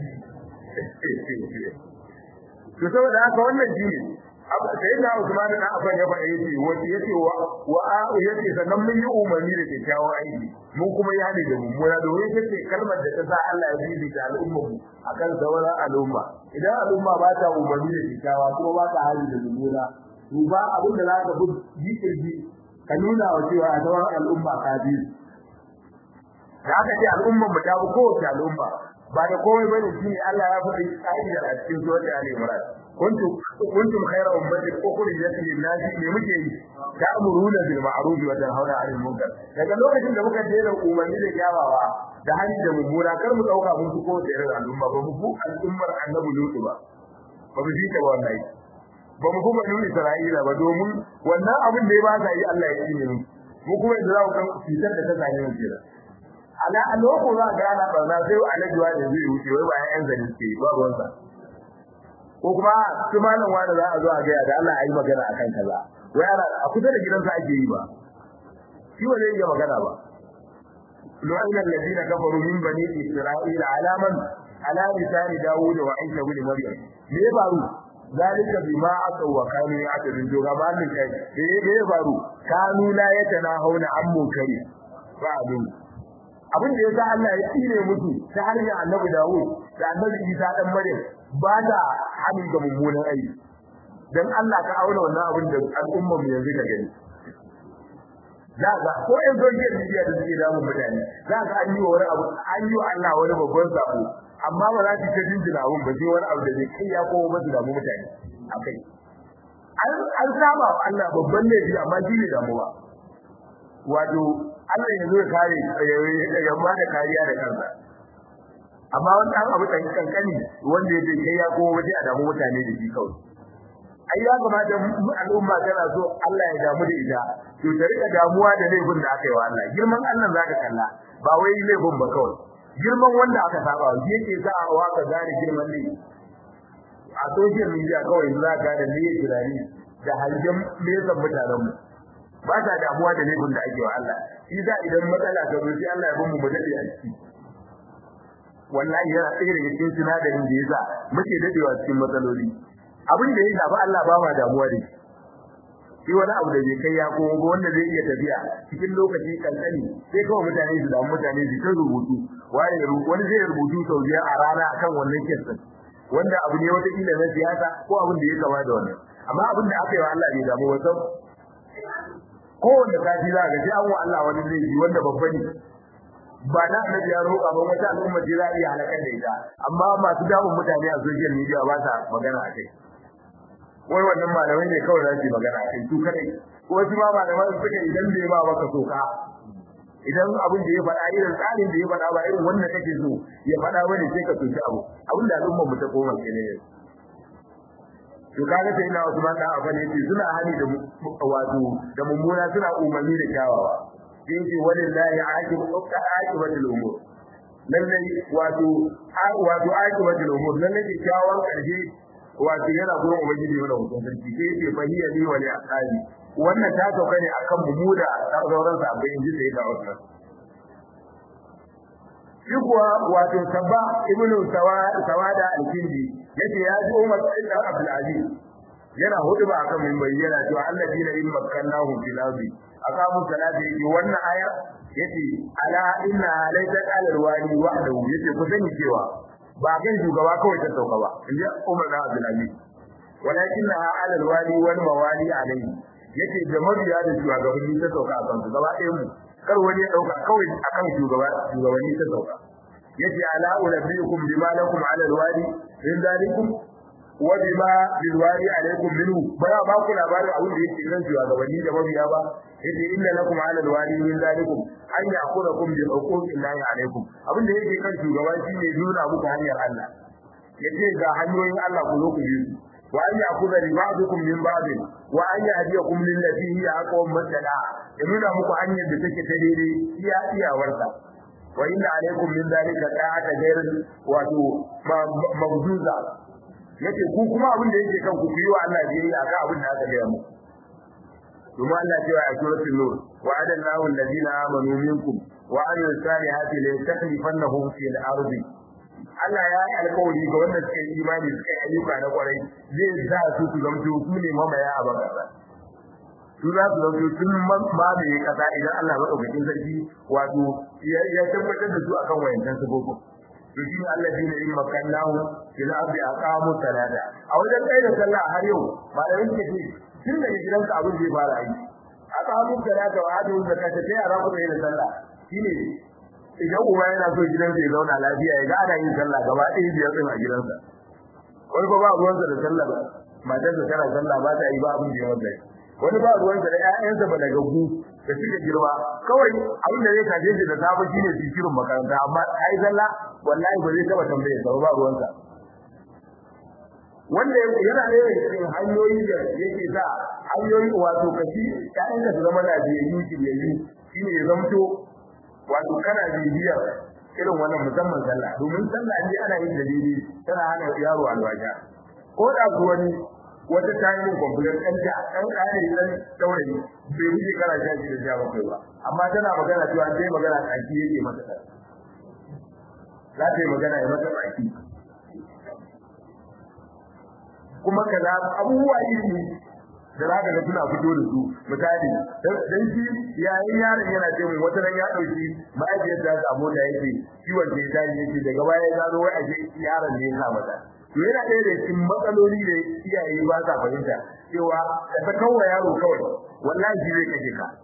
to saboda haka wannan shi ne sai na Usman da Affan ya faɗa yace wace yace wa wa yace sannan mun yi umarni da kyakkyawan aiki mun kuma ya ne da mummuna domin yace kalmar da ta sa Allah ya bibi da al'ummar mu akan sauran al'umma idan al'umma ba ta umarni da kyakkyawa kuma ba ta hali da mummuna to ba abin da zaka bi jikirji ka nuna wa cewa a sauran al'umma ka bi da aka ce al'ummar mu ta bi kowace al'umma ba da komai bane shine Allah ya faɗi ka'idar a cikin sura al-Imran kuntum kuntum khayra ummatin ukhrijat lin-nasi me muke yi ta'muruna bil ma'ruf wa tanhauna 'anil munkar daga lokacin da muka dena umarni da kyawawa da hali da mummuna kar mu dauka mun ko da irin al'umma ba mu al'ummar annabi lutu ba ba mu ji ta wallahi ba mu kuma nuni Isra'ila ba domin wannan abin da ya ba sa yi Allah ya yi mu mu kuma da za ku kan fitar da ta zane mu kira ala a loko za ga ana barna sai alajuwa da zai wuce wai ba yan zani ke ba ruwansa ko kuma su malam wani za a zo a ga da Allah ayi magana akan kaza wai ana a kusa da gidansa ake yi ba shi ba zai iya magana ba lu'ina alladhina kafaru min bani isra'ila ala man ala lisani dawud wa isa ibn maryam me ya faru zalika bima aka wa kanu ya aka din joga ba min kai me me ya faru kanu la yatana hauna an munkari ba abin abin da yasa Allah ya tsire musu ta hanyar annabi dawud da annabi isa dan maryam ba da hannun ga mummunan aiki dan Allah ka auna wannan abin da al'umma mu yanzu ka gani za ga ko in social media da suke damun mutane za ga an yi wa wani abu an yi wa Allah wani babban sabo amma ba za su ta jinjina abun ba sai wani abu da zai kai ya kowa ba su damu mutane akai an an saba wa Allah babban laifi amma shi ne damuwa wato Allah ya zo ya kare ya ba da kariya da kansa amma wani ɗan abu ɗan kankani wanda ya kai ya kowa sai a damu mutane da shi kawai ai ya kamata al'umma tana so Allah ya damu da ita to ta rika damuwa da laifin da aka yi wa Allah girman Allah zaka kalla ba wai laifin ba kawai girman wanda aka saba wa yake za a waka gane girman ne a social media kawai za ka da ne tunani da hangen nesan mutanen mu ba ta damuwa da laifin da ake wa Allah shi za idan matsala ta zo sai Allah ya bamu mu dade a ciki wallahi yana tsaye daga cikin sinadarin da yasa muke dadewa cikin matsaloli abin da ya shafi Allah ba ma damuwa da shi wani abu da bai kai ya komo ba wanda zai iya tafiya cikin lokaci kankani sai kawai mutane su damu mutane su ta rubutu wani wani zai rubutu sau biyar a rana akan wannan kesin wanda abu ne wata kila na siyasa ko abin da ya kama da wannan amma abin da aka yi wa Allah bai damu ba sau kowanne sati za ga sai an wa Allah wani laifi wanda babba ne ba na annabi ya roƙa ba wata al'umma ce za a iya halakar da ita amma masu damun mutane a social media ba sa magana a kai wai wannan malamai ne kawai za su magana a kai su kadai ko wasu ma malamai suka idan bai ba baka soka idan abin da ya faɗa irin tsarin da ya faɗa ba irin wanda kake so ya faɗa bane sai ka soki abu abin da al'umma mu ta koma kenan yanzu to kaga sai ina Usman da Affan yace suna hali da wato da mummuna suna umarni da kyawawa sai yace walillahi aqibatul umur lallai wato wato aqibatul umur lallai kyawawan karshe wato yana gurin ubangiji mana hukun sarki sai yace fahiya li wa li aqali wannan ta sauka ne akan mu da sauran sahabbai inji sai da Usman shi kuwa wato sabba ibnu sawada al-kindi yace ya ji Umar ibn Abdul Aziz yana huduba akan minbari yana cewa alladina in makkannahum fil ardi aqamu salata yace wannan aya yace ala inna laysa alal wali wahdahu yace ku sani cewa ba kan shugaba kawai ta sauka ba inji Umar ibn Abdul Aziz walakinnaha alal wali wal mawali alayhi yace da mabiya da shugabanni ta sauka akan su gaba ɗayan mu kar wani ya dauka kawai akan shugaba shugabanni ta sauka yace ala ulabbiukum bima lakum ala alwadi min dalikum wa bima bil wadi alaykum minhu bara ba ku labarin abin da yake nan shugabanni da mabiya ba yace inna lakum ala alwadi min dalikum an ya'khudhukum bi huquqi llahi alaykum abin da yake kan shugaba shine nuna muku hanyar Allah yace ga hanyoyin Allah ku zo ku yi wa an ya'khudha li ba'dikum min ba'd wa an yahdiyakum lil lati hiya aqwam masala ya nuna muku hanyar da take ta daidai iya iyawarsa wa inna alaikum min zalika ta'ata ghayr wato mabduza yace ku kuma abin da yake kan ku yi wa Allah biyayya akan abin da aka gaya muku kuma Allah ya ce a suratul nur wa adallahu alladhina amanu minkum wa amilus salihati la yastakhlifannahum fil ardi Allah ya yi alƙawari ga wanda suka yi imani suka yi ayyuka na kwarai zai sa su su zamto su ne mamaya a bakasa su za su zauke sun mamaye kasa idan Allah maɗaukakin sarki wato ya tabbatar da su akan wayancan sabobin to shi ne Allah shi ne in makallahu fil ardi aqamu salata a wajen kai da sallah har yau malamin suka ce tun daga gidanka abin zai fara aiki aqamu salata wa atu zakata sai a rabu da sallah shine idan uba yana so gidansa ya zauna lafiya ya ga ana yin sallah gaba ɗaya biyar din a gidansa wani ba ba ruwansa da sallah ba matarsa tana sallah ba ta yi ba abin da ya wanda wani ba ruwansa da ƴaƴansa ba daga gu da suke girma kawai abin da zai kaje shi da safe shine su shirin makaranta amma ai sallah wallahi ba zai taba tambaye sa ba ruwansa wanda yana da cikin hanyoyi da yake sa hanyoyi wato kashi ƴaƴanka su zama lafiyayyu kibiyayyu shine ya zamto wato kana bibiyar irin wannan musamman sallah domin sallah ne ana yin dalili tana hana yaro alwaja ko da wani wata ta yi kwamfutar ɗan da ɗan ƙare ɗan saurayi bai wuce kana sha shi da sha bakwai ba amma tana magana cewa sai magana ƙarfi yake mata ɗan za ta yi magana ya mata baki kuma kaza abubuwa iri da za ka ga suna fito da su misali dan shi yayin yaron yana ce mun wata ran ya dauki ma'ajiyar da ta mota yake ciwon da ya tashi yake daga baya ya gano wai ashe yaron ne ya sa mata to yana ɗaya da cikin matsaloli da iyaye ba sa fahimta cewa da ta kawo yaro kawai wallahi shi zai kashe ka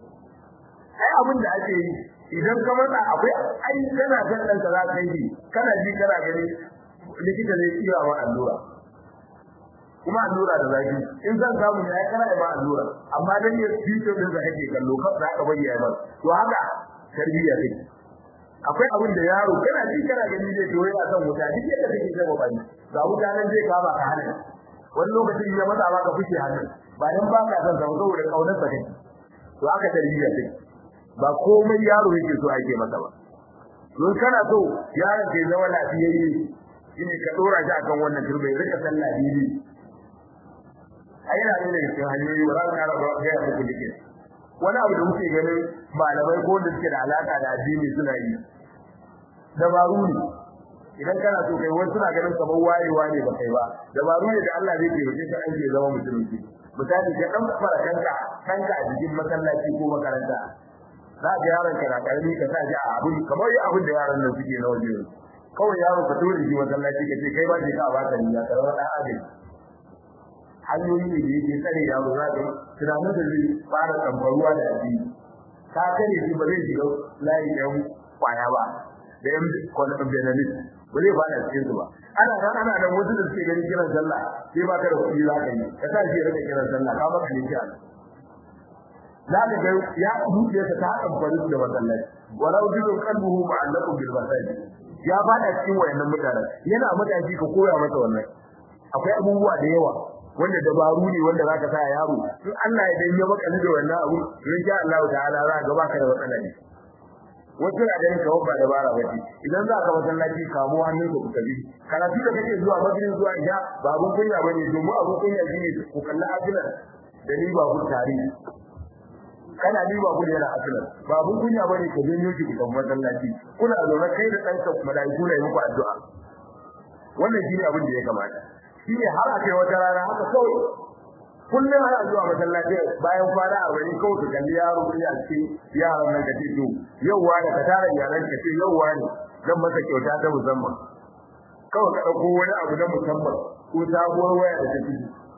ai abin da ake yi idan ka matsa akwai ai kana kan dan ka za ka yi kana ji kana gani likita ne iya wa allura kuma allura da zafi in zan samu ne ai kana ba allura amma dan ya fito din da kake kallo ka za ka bayyana ba to haka tarbiyya take akwai abin da yaro kana ji kana gani zai to yana son wuta duk yadda kake ga bani ga wuta nan zai kama ka hana wani lokacin ya matsa maka fushi hannun ba dan ba ka son saboda kaunar sa kake to haka tarbiyya take ba komai yaro yake so ake masa ba don kana so yaron ke zama lafiyayye shine ka dora shi akan wannan turbe rika sallah bibi ai yana ne daga cikin hanyoyi ba za ka ƙara ba ga muku dike wani abu da muke ganin malamai ko da suke da alaka da addini suna yi dabaru ne idan kana so kai wani suna ganin kamar wayewa ne ba kai ba dabaru ne da Allah zai taimake ka an ke zama musulunci misali ka dan fara kanka kanka a cikin masallaci ko makaranta za ga yaron ka na karami ka sa shi a abin kamar yi abin da yaran nan suke na waje kawai yaro ka tura shi masallaci ka ce kai ba shi ka ba ka ni ya karama dan adam hanyoyi ne da yake tsare yaro za ka tunanin da zai fara tambaruwa da addini ka kare shi ba zai shiga layi ɗan kwaya ba da yan kwallon benelin ba zai fara cikin su ba ana nan ana nan wasu da suke ganin kiran sallah sai ba ka da kuɗi za ka yi ka sa shi ya rika kiran sallah ka maka ne kiran za ka ga ya zuciya ta ta amfani da masallaci walau bidun qalbuhu ma'allaqun bil masajid ya fada cikin wayannan mutanen yana matashi ka koya masa wannan akwai abubuwa da yawa wanda dabaru ne wanda zaka sa yaro in Allah ya dan ya baka da wannan abu in sha Allah ta'ala za ka baka da matsala ne wato da ganin kawo ba dabara bace idan za ka masallaci kamo hannun ka kuka bi karatu da kake zuwa magrin zuwa ja ba abun kunya bane domin abun kunya shine ku kalla ajilan da ni ba ku tare kana ni ba gudu yana asila babun kunya bane ka janyo ki kan masallaci kuna zaune kai da danka malaiku ne muku addu'a wannan shine abin da ya kamata shine har a kai wata rana haka kawai kullum ana zuwa masallaci bayan kwana a wani kawai ka kalli yaro ya ce yaran nan ka ce to yau wani ka tara iyalan ka ce yau wani zan masa kyauta ta musamman kawai ka dauko wani abu na musamman ko sabuwar waya da take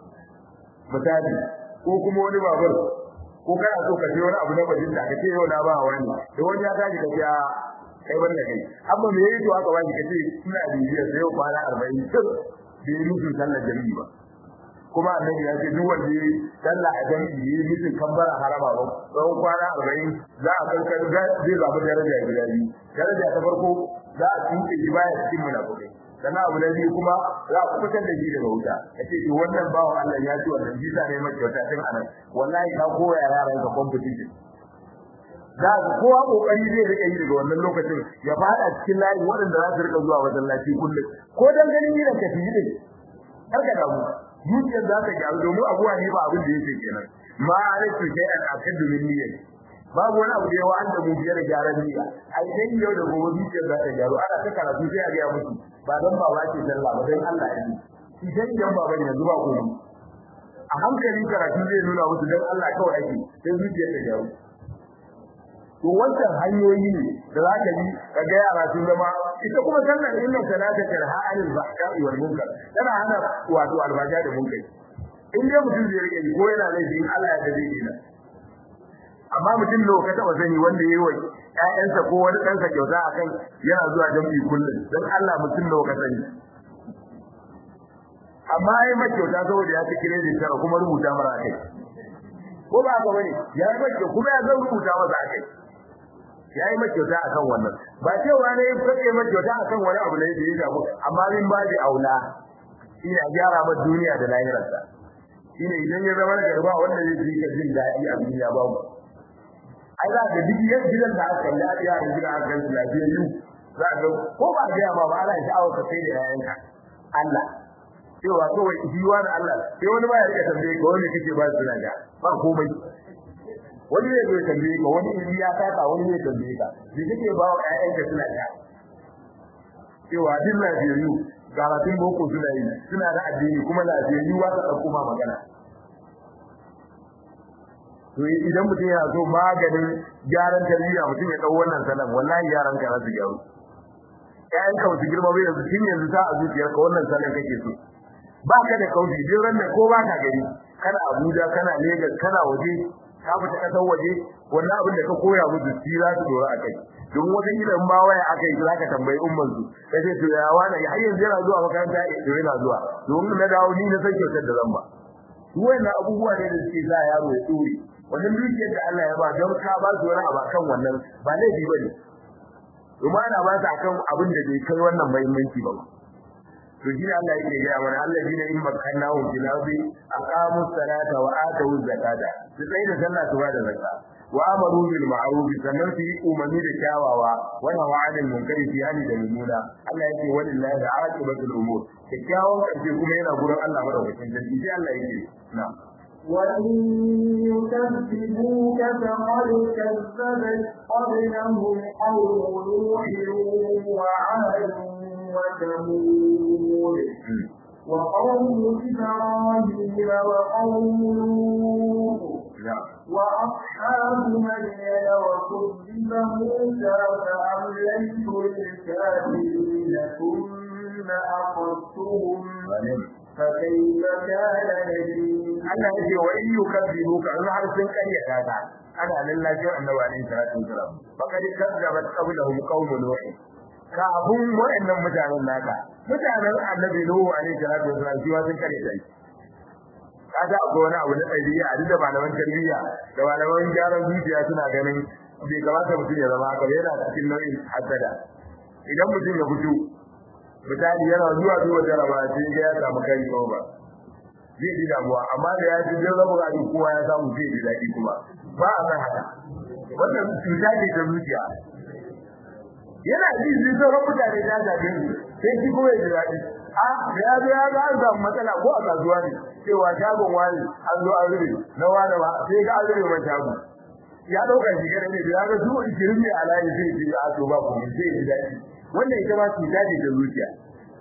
misali ko kuma wani babur ko kana so ka je wani abu na bajin da kace yau na ba wani da wani ya tashi ka ya kai wannan kai amma me yayi to aka bani kace ina bibiya sai yau kwana 40 duk da yi musu sallar jami'i ba kuma annabi ya ce duk wanda yi sallah a jami'i yi musu kambara harama ba tsawon kwana 40 za a karkar zai zabi daraja guda biyu daraja ta farko za a tuke shi baya cikin munafikai sannan abu na biyu kuma za ku fitar da shi daga wuta yace to wannan bawo Allah ya ci wannan bisa ne mai kyauta tun anan wallahi ka koya yaran ka competition da kowa kokari zai rike yi daga wannan lokacin ya fada cikin layi waɗanda za su rika zuwa masallaci kullum ko dan ganin yiran ka fi din har ka damu zuciyar za ta gyaru domin abuwa ne ba abin da yake kenan ma alaikum shay'an akadu min niyyah babu wani abu da yawa an da mu biyar gyaran niyya ai dan yau da gobe zuciyar za ta gyaru ana ta karatu sai a ga musu ba dan baba ce sallah ba dan Allah ya yi idan yan baba ne yanzu ba ku a hankali karatu zai nuna musu dan Allah kawai ake sai zuciyar ta gyaru to wannan hanyoyi ne da za ka yi ka ga yara sun zama ita kuma sallar inna salata tarha anil bahka'i wal munkar tana hana wato albaja da munkari in dai mutum zai rike ko yana laifi Allah ya dace dina amma mutum ne ka taba sani wanda yayi wa ƴaƴansa ko wani ɗansa kyauta akan yana zuwa jami'i kullum dan Allah mutum ne ka sani amma ai ma kyauta saboda ya ci credit tara kuma rubuta mara kai ko ba ka bane ya yi mace kuma ya zan rubuta masa kai ya yi mace kyauta akan wannan ba cewa ne kake mace kyauta akan wani abu ne da ya shafu amma min ba da aula ina gyara ma duniya da lahirarsa shine idan ya zama da ba wanda zai ji ka jin daɗi a duniya ba mu ai za ka duk yan gidan da aka yi ya yi gidan aka yi lafiyayyu za ka ko ba ga ma ba ana sha'awar ka sai da yayanka Allah cewa kawai jiwa da Allah sai wani ba ya rika tambaye ka wani kake ba su naga ba komai wani ne zai tambaye ka wani in ya taka wani ne tambaye ka me kake ba wa ƴaƴanka suna da cewa duk lafiyayyu karatun boko suna yi suna da addini kuma lafiyayyu ba ta ɗauko ma magana to idan mutum yana so maganin gyaran tarbiyya mutum ya ɗau wannan salan wallahi yaran ka za su gyaru ƴaƴan ka su girma bai yanzu tun yanzu ta a zuciyarka wannan salan kake so ba ka da kauci duk ran ko ba ka gari kana Abuja kana Lagos kana waje ka fita kasar waje wannan abin da ka koya musu shi za su dora akai don wata kila in ba waya akai za ka tambayi umman su kace to ya wani har yanzu yana zuwa makaranta to yana zuwa don na dawo ni na san kyautar da zan ba su wannan abubuwa ne da suke sa yaro ya tsore wannan dukiyar da Allah ya ba don ka ba su wani abu kan wannan ba laifi bane kuma ana ba su akan abin da bai kai wannan muhimmanci ba to shi Allah yake ga mana alladina in makkannahum fil ardi aqamu salata wa atu zakata su sai da sallah su bada zakka wa amaru bil ma'ruf sannan su yi umarni da kyawawa wa nahyu munkari fi hali da mumuna Allah yake walillahi aqibatul umur kyakkyawan karshe kuma yana gurin Allah madaukakin sarki sai Allah yake na'am وإن يكذبوك فقد كذبت قبلهم قوم نوح وعاد وثمود وقوم إبراهيم وقوم لوط وأصحاب مدين وكذب موسى فأمليت للكافرين ثم أخذتهم فكيف كان نذير Allah ya ce wa in yukazzibu ka in har sun karyata ta ana nan lafiyar annabi alaihi salatu wasalam faqad kazzabat qablahum qaum nuh kafin wa'annan mutanen naka mutanen annabi nuh alaihi salatu wasalam shi ma sun karyata shi kaga akwai wani abu na ɗabi'a a duk da malaman tarbiyya da malaman gyaran zuciya suna ganin bai kamata mutum ya zama haka yana cikin nau'in hasada idan mutum ya fito misali yana zuwa zuwa jaraba sai ga ya samu kai ba zai ji damuwa amma da ya ji jin rabu a kowa ya samu zai ji daɗi kuma ba a san haka wannan cuta ce ta zuciya yana ji zai sauran mutane ta zaɓe su sai shi kuma ya ji daɗi a da ya zo ya ga an samu matsala ko a kasuwa ne cewa shagon wani an zo an rube na wani ba sai ga an rube man shago ya ɗauka shi kada ne da ya ga su ishirin ne a layi zai ji a to ba kuma zai ji daɗi wannan ita ma cuta ce ta zuciya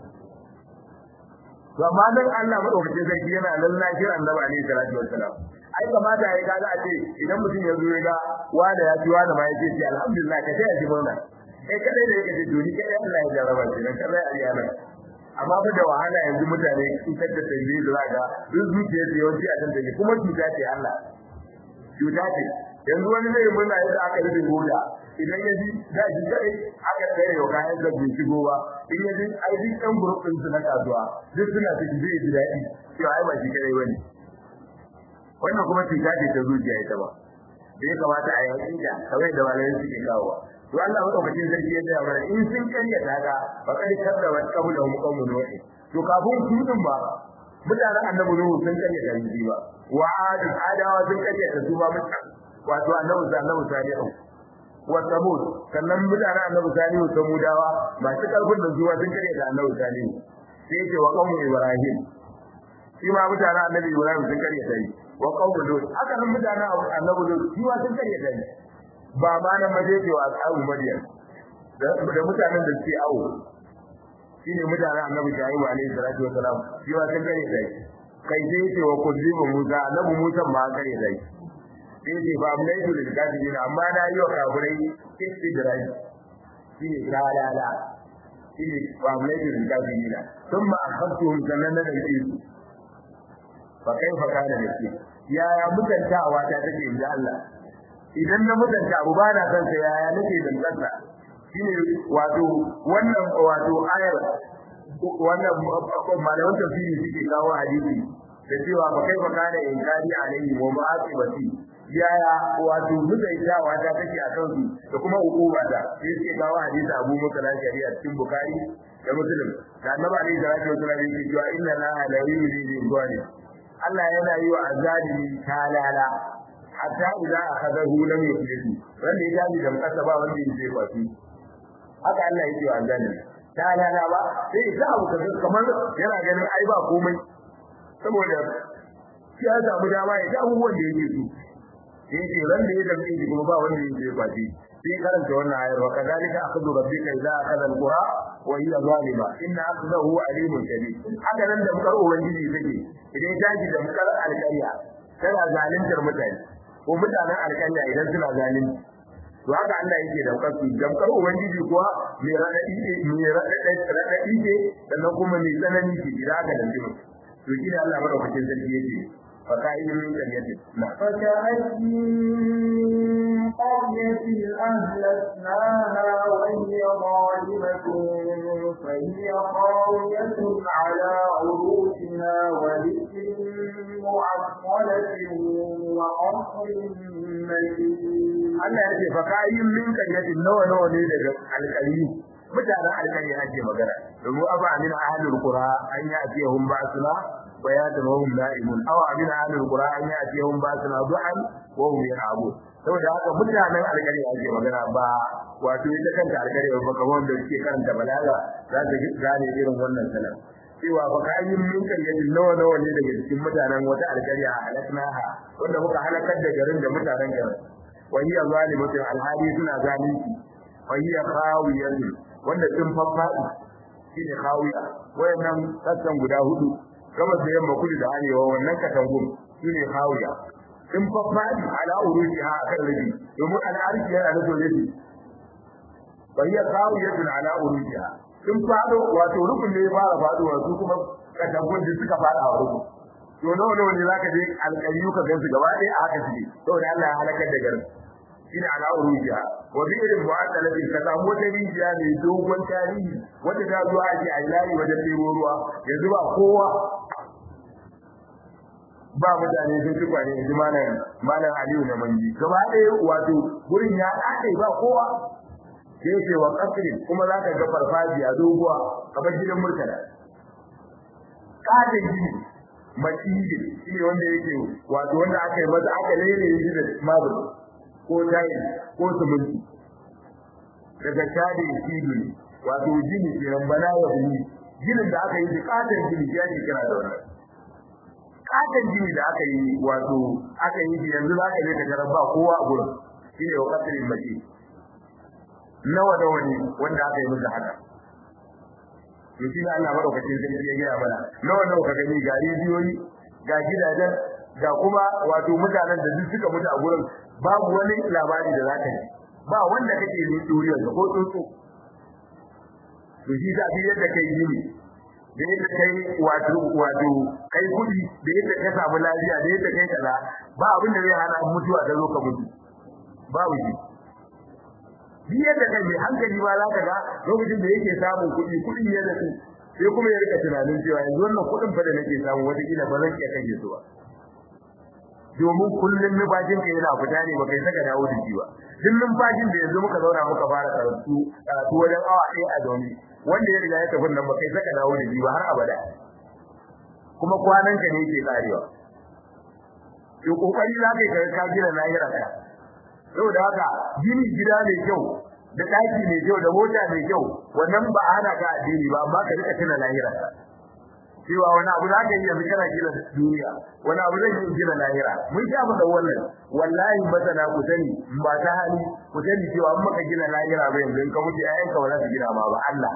to amma dan Allah madaukakin sarki yana nan lafiyar annabi alaihi salatu wassalam ai kamata ya kaga a ce idan mutum ya zo ya ga wanda ya ji wanda ma ya ce alhamdulillah ka sai ya ji murna kai kadai da yake to ni kai Allah ya jarraba shi dan kadai a yana amma ba da wahala yanzu mutane sun tada tambaye da zaka duk zuciya da yawanci a kan take kuma cuta ce Allah cuta ce yanzu wani zai murna yadda aka rufe goda idan ya ji da shi kai aka tsaye yau kayan da bai shigo ba in ya ji ai duk ɗan group ɗin su na kasuwa duk suna cikin zai ji daɗi cewa ai ba shi kadai bane wannan kuma cuta ce ta zuciya ita ba da ya kamata a yi hakika kawai da malamai suke kawowa to Allah madaukakin sarki ya gaya mana in sun karya daga fa kad kadzaba qabla hum qawmun nuh to kafin su din ba mutanen annabi nuhu sun karya da shi ba wa ad adawa sun karya da su ba mutan wato annabi annabi salihu wa samud sannan mutanen annabi salihu samudawa masu karfin da zuwa sun karya da annabi salihu sai ce wa qawmu ibrahim shi ma mutanen annabi ibrahim sun karya da shi wa qawmu lut haka nan mutanen annabi lut shi ma sun karya da shi ba ma nan maje ce wa ashabu madiyan da mutanen da suke awo shine mutanen annabi shaibu alaihi salatu wasalam shi wa sun gare dai kai sai ce wa kuzibu musa annabi musa ma gare dai sai ce ba mun yi da kafirin amma na yi wa kafirai istidrai shine kalala shine ba mun yi da kafirin thumma akhadtuhum sannan da su fa kaifa kana nake yaya mutantawa ta take inda Allah idan na mutunta abu ba na san sa yaya nake dangansa shine wato wannan wato ayar wannan malaman tafsiri suke kawo hadisi da cewa ba kai ba kana inkari alaihi wa ma'asibati yaya wato mutaitawa ta take a kansu da kuma hukuma ta sai suke kawo hadisi Abu Musa na shari'a cikin Bukhari da Muslim da Annabi alaihi salatu wasallam yake cewa inna la la yuridu bi Allah yana yi wa azalimi talala hatta idan akhadahu lam yuflihu wanda ya gani da kasa ba wanda yake kwafi haka Allah yake wa annabi ta lana ba sai ya abu kaza kamar yana ganin ai ba komai saboda shi ya samu dama ya ga abubuwan da yake so sai ce ran da ya dace shi kuma ba wanda yake kwafi sai karanta wannan ayar wa kadalika akhadhu rabbika idza akhadha alqura wa hiya zalima inna akhdahu alimun shadid haka nan da mukar ubangiji take idan ta ji da mukar alƙarya tana zaluntar mutane ko mutanen alƙarya idan suna zalunci to haka Allah yake da mukar su damkar ubangiji kuwa mai radadi ne mai radadi ne sannan kuma mai tsanani ce idan aka danci mutum to shi ne Allah madaukakin sarki yake فكأي من قرية فكأي من قرية أهلكناها وهي ظالمة فهي خاوية على عروشها وذكر معطلة وقصر مشيد Allah ya ce fakayin min karyatin nawa nawa ne daga alƙali mutanen alƙali ake magana domin aba min ahlul qura an ya atiyahum ba'suna bayatan wa hum na'imun aw min ahlul qura an ya atiyahum ba'suna du'an wa hum yal'abun saboda haka mutanen alƙali ake magana ba wato ita kanta alƙali ba kamar da suke karanta balaga za ta gane irin wannan sanar cewa fakayin min karyatin nawa nawa ne daga cikin mutanen wata alƙarya a halaknaha wanda muka halakar da garin da mutanen garin وهي ظالمة الهادي سنة ظالمة وهي خاوية wanda sun faffaɗi shine khawiya wayannan sassan guda hudu gabas da yamma kudu da arewa wannan katangun shine khawiya sun faffaɗi ala urujiha akan rabi domin al'arshi yana da rabi bayyana khawiyatun ala urujiha sun fado wato rukun ne ya fara faduwa su kuma katangun da suka fada a rukun to nawa nawa ne zaka je alƙayyu ka gansu gaba ɗaya a haka suke saboda Allah ya halakar da garin shine ala urujiya wa bi irin mu'addalati ka samu wata rijiya mai dogon tarihi wanda ta zuwa ake a layi wajen ɗebo ruwa yanzu ba kowa ba mutane sun ci kwane yanzu malam malam Aliyu na manji gaba ɗaya wato gurin ya ɗaɗe ba kowa sai yake wa kasrin kuma za ka ga farfajiya doguwa kamar gidan murtala ƙaton gini masjidi shine wanda yake wato wanda aka yi masa aka lele shi da marble ko tayi ko siminti daga shade shidu ne wato gini kenan bana ya huni ginin da aka yi da katon gini ya ne kira da wannan katon gini da aka yi wato aka yi shi yanzu zaka je ka tarar ba kowa a gurin shine wa qatrin mace nawa da wani wanda aka yi masa haka to shi ne Allah madaukakin sarki ya gaya mana nawa nawa ka gani ga rijiyoyi ga gidajen ga kuma wato mutanen da duk suka mutu a gurin babu wani labari da zaka ji ba wanda kake yi duriyar ko tsuntsu to shi da bi yadda kai yi da yadda kai wato wato kai kudi da yadda ka samu lafiya da yadda kai kaza ba abin da zai hana mutuwa ta zo ka mutu babu shi bi yadda kai mai hankali ba za ka ga lokacin da yake samun kuɗi kuɗi ne da su sai kuma ya rika tunanin cewa yanzu wannan kuɗin fa da nake samu wata kila ba zan iya kashe su ba domin kullum numfashin ka yana fita ne baka saka dawo da shi ba duk numfashin da yanzu muka zauna muka fara karatu karatu wajen awa ɗaya a zaune wanda ya riga ya tafi nan baka saka dawo da shi ba har abada kuma kwanan ka ne yake karewa to kokari za ka yi ka gina lahira ka saboda haka gini gida mai kyau da ɗaki mai kyau da mota mai kyau wannan ba a hana ka addini ba amma ka rika tuna lahira ka cewa wani abu za ka yi yanzu kana gina duniya wani abu zai yi gina lahira mun sha faɗa wannan wallahi masana ku sani ba ta hali ku sani cewa in maka gina lahira ba yanzu in ka mutu ƴaƴanka ba za su gina ma ba Allah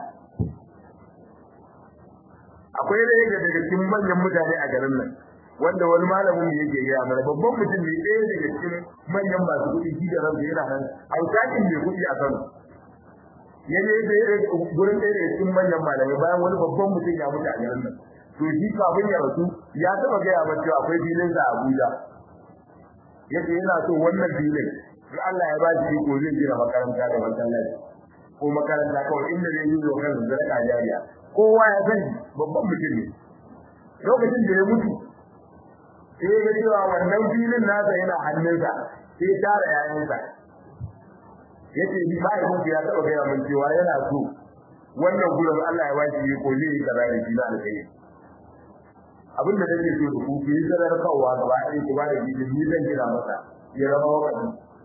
akwai ɗaya daga cikin manyan mutane a garin nan wanda wani malamin mu yake gaya mana babban mutum ne ɗaya daga cikin manyan masu kuɗi shi da ransa yana nan alƙaƙin mai kuɗi a Kano ya je gurin ɗaya daga cikin manyan malamai bayan wani babban mutum ya mutu a garin nan to shi kafin ya rasu ya taba gaya masa cewa akwai filin sa a Abuja yace yana so wannan filin in Allah ya ba shi ko zai gina makaranta da masallaci ko makaranta kawai inda zai yi zo kan zarka jariya kowa ya sani babban mutum ne lokacin da ya mutu sai ga cewa wannan filin nasa yana hannunsa sai tara yayansa yace ni ba ya ya taba gaya min cewa yana so wannan gurin Allah ya ba shi ko zai yi kaza da shi na alƙairi abin da nake so ku ku yi zarar kawa gaba ɗaya ku ba da bidin ni zan gina masa ya zama wakati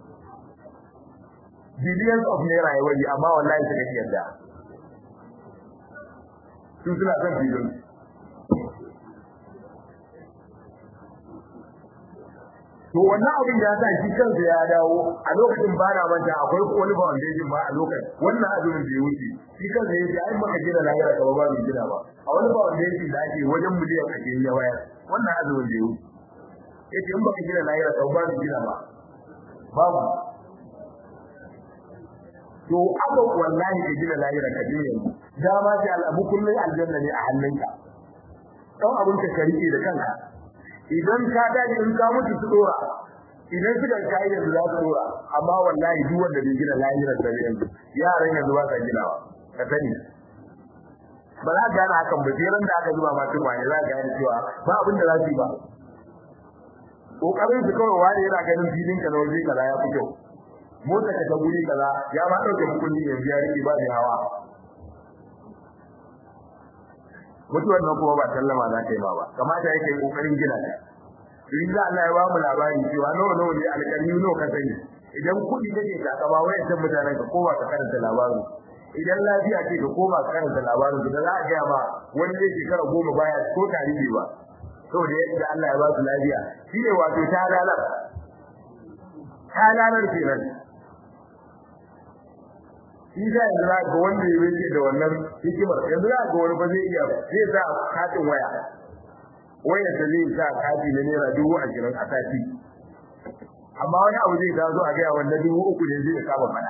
billions of naira ya wani amma wallahi suka ki yarda su suna son bidin to to wannan abin da ya sa shi kansa ya dawo a lokacin ba na manta akwai wani foundation ba a lokacin wannan azumin da ya wuce shi kansa ya ce ai maka gina lahira ka ba ba mu gina ba a wani foundation da ake wajen miliyan ake yi waya wannan azumin da ya wuce yace in baka gina lahira ka ba mu gina ba babu to aka wallahi ka gina lahira ka je yanzu dama ce al'abu kullun aljanna ne a hannunka dan abun ka rike da kanka idan ka dace in ka mutu su dora idan suka kai yanzu za su dora amma wallahi duk wanda bai gina lahira da yanzu yaran yanzu ba ka ginawa ka sani ba za ka gane hakan ba sai ran da aka zuba ma tukwane za ka gane cewa ba abin da za su yi ba kokarin su kawai wani yana ganin filin ka na waje kaza ya fi kyau motsa ka ta guri kaza ya ma dauke mukulli yanzu ya rike ba da hawa mutuwar nan kuma ba sallama za ta yi ba ba kamata yake kokarin gina ta in za Allah ya ba mu labari cewa nawa nawa ne alƙalmi nawa ka sani idan kuɗi kake takama wayan san mutanen ka kowa ka karanta labarin idan lafiya ce ka koma ka karanta labarin da za a ga ma wani zai shekara goma baya ko tarihi ba saboda yadda Allah ya ba su lafiya shine wato ta lalar ta lalar kenan shi da yanzu za ga wanda ya rike da wannan hikimar yanzu za ga wani ba zai iya zai sa katin waya wayar da zai sa kati na naira dubu ashirin a sati amma wani abu zai tazo a gaya wanda dubu uku ne zai kama fada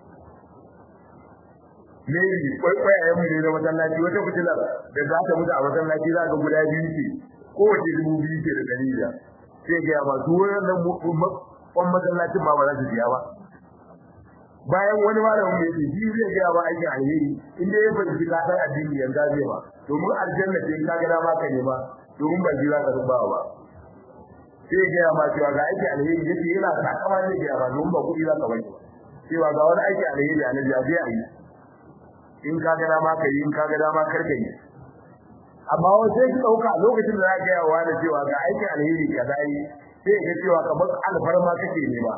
maybe kwaikwayayen mu ne na masallaci wata fitilar da za ta mutu a masallaci za ga guda biyu ce kowace dubu biyu ce da ɗari da sai gaya masu wannan kwan masallacin ma ba za su biya ba bayan wani malamin mai ce shi zai gaya ba aikin alheri in dai ya fahimci ka san addini yanzu zai ba domin aljanna ce ka ga dama ka nema domin ba ji za ka ruba ba sai ya gaya ma cewa ga aikin alheri yace yana sakama zai gaya ba domin ba kuɗi za ka bani cewa ga wani aikin alheri a nan zai yi in ka ga dama ka yi in ka ga dama kar ka yi amma wani sai ki ɗauka lokacin da za ka gaya wa da cewa ga aikin alheri ka za yi sai ga cewa kamar alfarma kake nema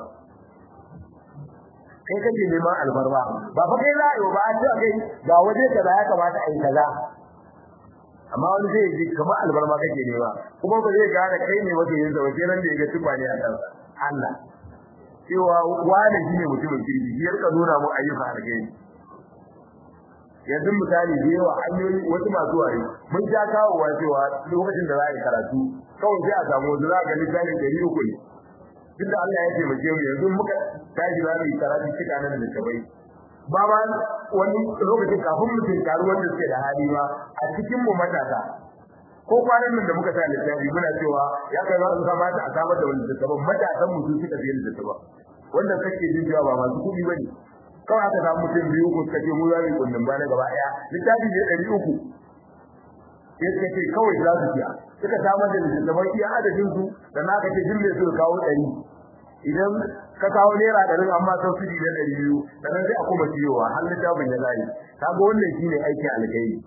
kai kake neman albarba ba fa kai za a yi ba a ce kai ga waje kaza ya kamata a yi kaza amma wani zai ji kamar albarba kake nema kuma ba zai gane kai ne wata yin zama sai nan da ya ga tuba ne a kansa Allah cewa wani shi ne mutumin kirki shi ya rika nuna mu ayyuka alheri yanzu misali da yawa hanyoyi wasu masu wari mun ja kawowa cewa lokacin da za a yi karatu kawai sai a samu wasu za a ga littafi ɗari uku ne duk da Allah ya taimake mu yanzu muka tashi za mu yi karatu cika nan da tabai ba ba wani lokacin kafin mu tinkari wanda suke da hali ba a cikin mu matasa ko kwanan nan da muka sa littafi muna cewa ya kai za su kamata a samar da wani littattafan matasan mu su suka fiye littattafan wanda kake jin cewa ba masu kuɗi ba ne kawai aka samu mutum biyu ko suka ce mu za mu yi kundin ba na gaba ɗaya littafi ne ɗari uku sai suka ce kawai za su siya suka samar da littattafan iya adadin su da na ka ce duk mai so kawo ɗari idan ka kawo naira ɗari amma sau su na ɗari biyu sannan sai a kuma siyowa har littafin ya zai kaga wannan shine aikin alkhairi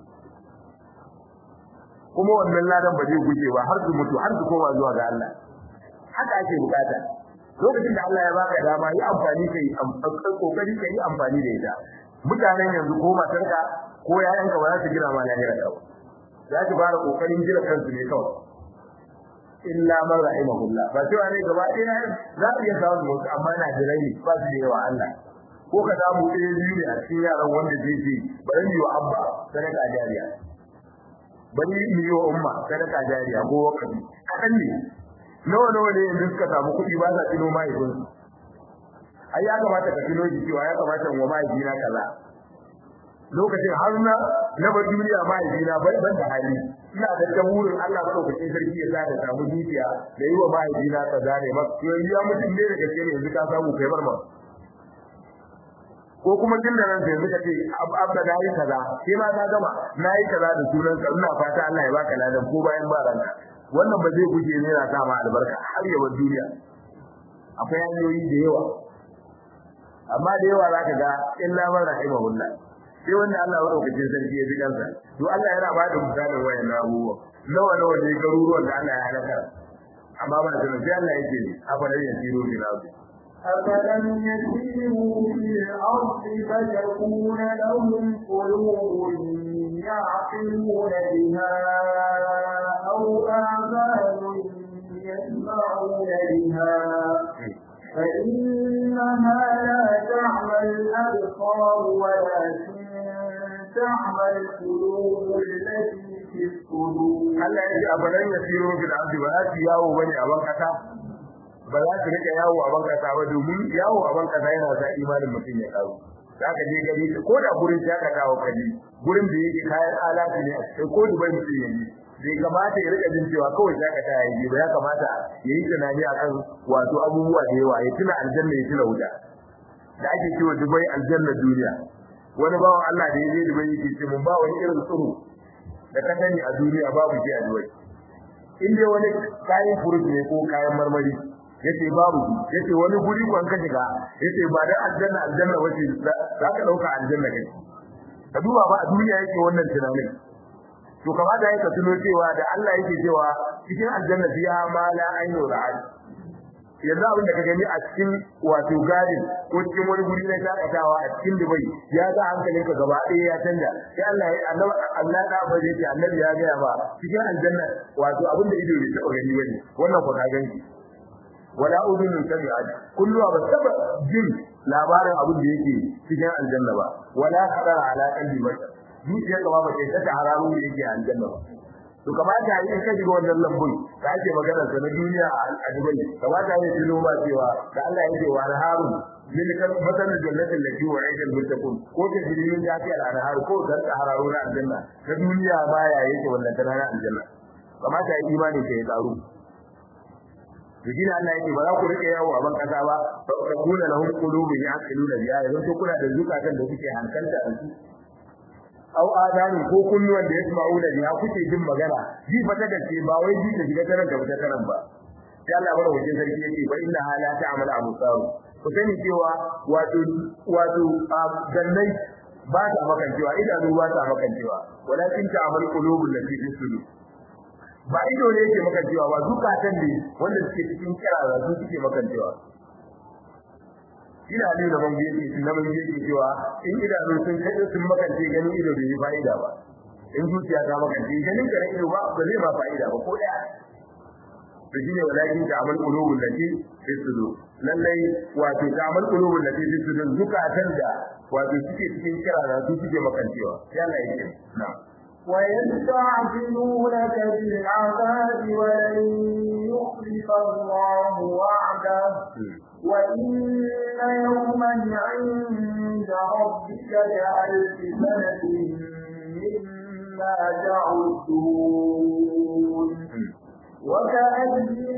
kuma wannan ladan ba zai guje ba har su mutu har su koma zuwa ga Allah haka ake bukata lokacin da Allah ya baka dama yi amfani kai kokari kai amfani da ita mutanen yanzu ko matarka ko yayanka ba za su gina ma lahira ka ba za su fara kokarin jira kansu ne kawai illa man rahimahullah ba cewa ne gaba ɗaya za su iya samun wasu amma na da rai ba su da yawa Allah ko ka samu ɗaya biyu ne a cikin yaran wanda zai ce bari mu yi wa abba sadaka jariya bari mu yi wa umma sadaka jariya ko wakafi kaɗan ne nawa nawa ne yanzu suka samu kuɗi ba sa tuno mahaifinsu ai ya kamata ka tuno shi cewa ya kamata wa mahaifina kaza lokacin har na na bar duniya mahaifina ban ban da hali ina da taburin Allah madaukakin sarki ya sa da samu dukiya da yi wa mahaifina kaza ne ba yanzu ya mutum ne da gaske ne yanzu ka samu kai bar ma ko kuma tun da nan yanzu kace abba da yi kaza sai ma ka gama nayi kaza da sunan ka ina fata Allah ya baka ladan ko bayan ba ranka wannan ba zai guje ne na sa ma albarka har ya bar duniya akwai hanyoyi da yawa amma da yawa zaka ga illa man rahimahullah sai wanda Allah madaukakin sarki ya ji kansa to Allah yana ba da misalin wayan abubuwa nawa nawa ne garuruwan da Allah ya halaka amma ba da sai Allah yake ne afalan yasiru bil ardi أفلم يسيروا في الأرض فتكون لهم قلوب يعقلون بها أو آذان يسمعون بها فإنها لا تعمى الأبصار ولكن تعمى القلوب التي في الصدور Allah ya ce abalan yasiru fil ardi ba za su yawo bane a ban kasa ba za su rika yawo a ban kasa ba domin yawo a ban kasa yana sa imanin mutum ya kawo zaka je gari ko da gurin shakatawa kaje gurin da yake kayan alati ne a cikin ko dubai mutum ya yi bai kamata ya rika jin cewa kawai shakata ya yi ba ya kamata ya yi tunani akan wato abubuwa da yawa ya tuna aljanna ya tuna wuta da ake cewa dubai aljanna duniya wani bawan Allah da ya je dubai yake ce mun ba wani irin tsoro da ka sani a duniya babu shi a dubai in dai wani kayan furut ne ko kayan marmari yace babu yace wani guri ko an ka shiga yace ba da aljanna aljanna wace za ka dauka aljanna kai ka duba ba a duniya yake wannan tunanin to kamata yake tuno cewa da Allah yake cewa cikin aljanna fiha ma la aynu ra'ad yanzu abin da ka gani a cikin wato gadin ko cikin wani guri na shakatawa a cikin Dubai ya ga hankalinka gaba ɗaya ya canja sai Allah ya annabi Allah da ba zai ce annabi ya ga ba cikin aljanna wato abin da ido bai taɓa gani bane wannan ko ka gani wala udunun sami'at kullu ba taba jin labarin abin da yake cikin aljanna ba wala qadara ala qalbi bashar zuciyar ka ba ba ta ta haramu da yake aljanna ba to kamata yi in ka shiga wannan lambun da ake magana sa na duniya a Dubai kamata yi tuno ba cewa da Allah yake wa harun min kan matan jannatin lati wa aidal muttaqun ko ta jirin da ake al-anhar ko dan ta hararu na aljanna ta duniya baya yake wannan ta na aljanna kamata yi imani ka ya tsaro to dina Allah yake ba za ku rike yawo a ban kasa ba fa kuna lahum qulubun yaqiluna biha yanzu to kuna da zukatan da kuke hankalta da su au adani ko kunnuwan da yasma'una biha kuke jin magana ji fa ta gaske ba wai ji ta shiga taran da ta taran ba sai Allah bara wajen sarki yake fa inna hala ta'mal abusar ku sani cewa wato wato gannai ba ta makancewa idanu ba ta makancewa walakin ta'mal qulubul lati fi sudur ba ido ne yake makancewa ba zukatan ne wanda suke cikin kirara su suke makancewa ina ne da ban yake shi na ban yake cewa in idanu sun kaje sun makance ganin ido bai yi fa'ida ba in zuciya ta makance ganin ka ido ba ba zai ba fa'ida ba ko daya to shine walakin ta amal qulubul lati fi sudur lallai wato ta amal qulubul lati fi sudur zukatan da wato suke cikin kirara su suke makancewa sai Allah yake na'am ويستعجلونك بالعذاب ولن يخلف الله وعده وإن يوما عند ربك كألف سنة مما تعدون وكأن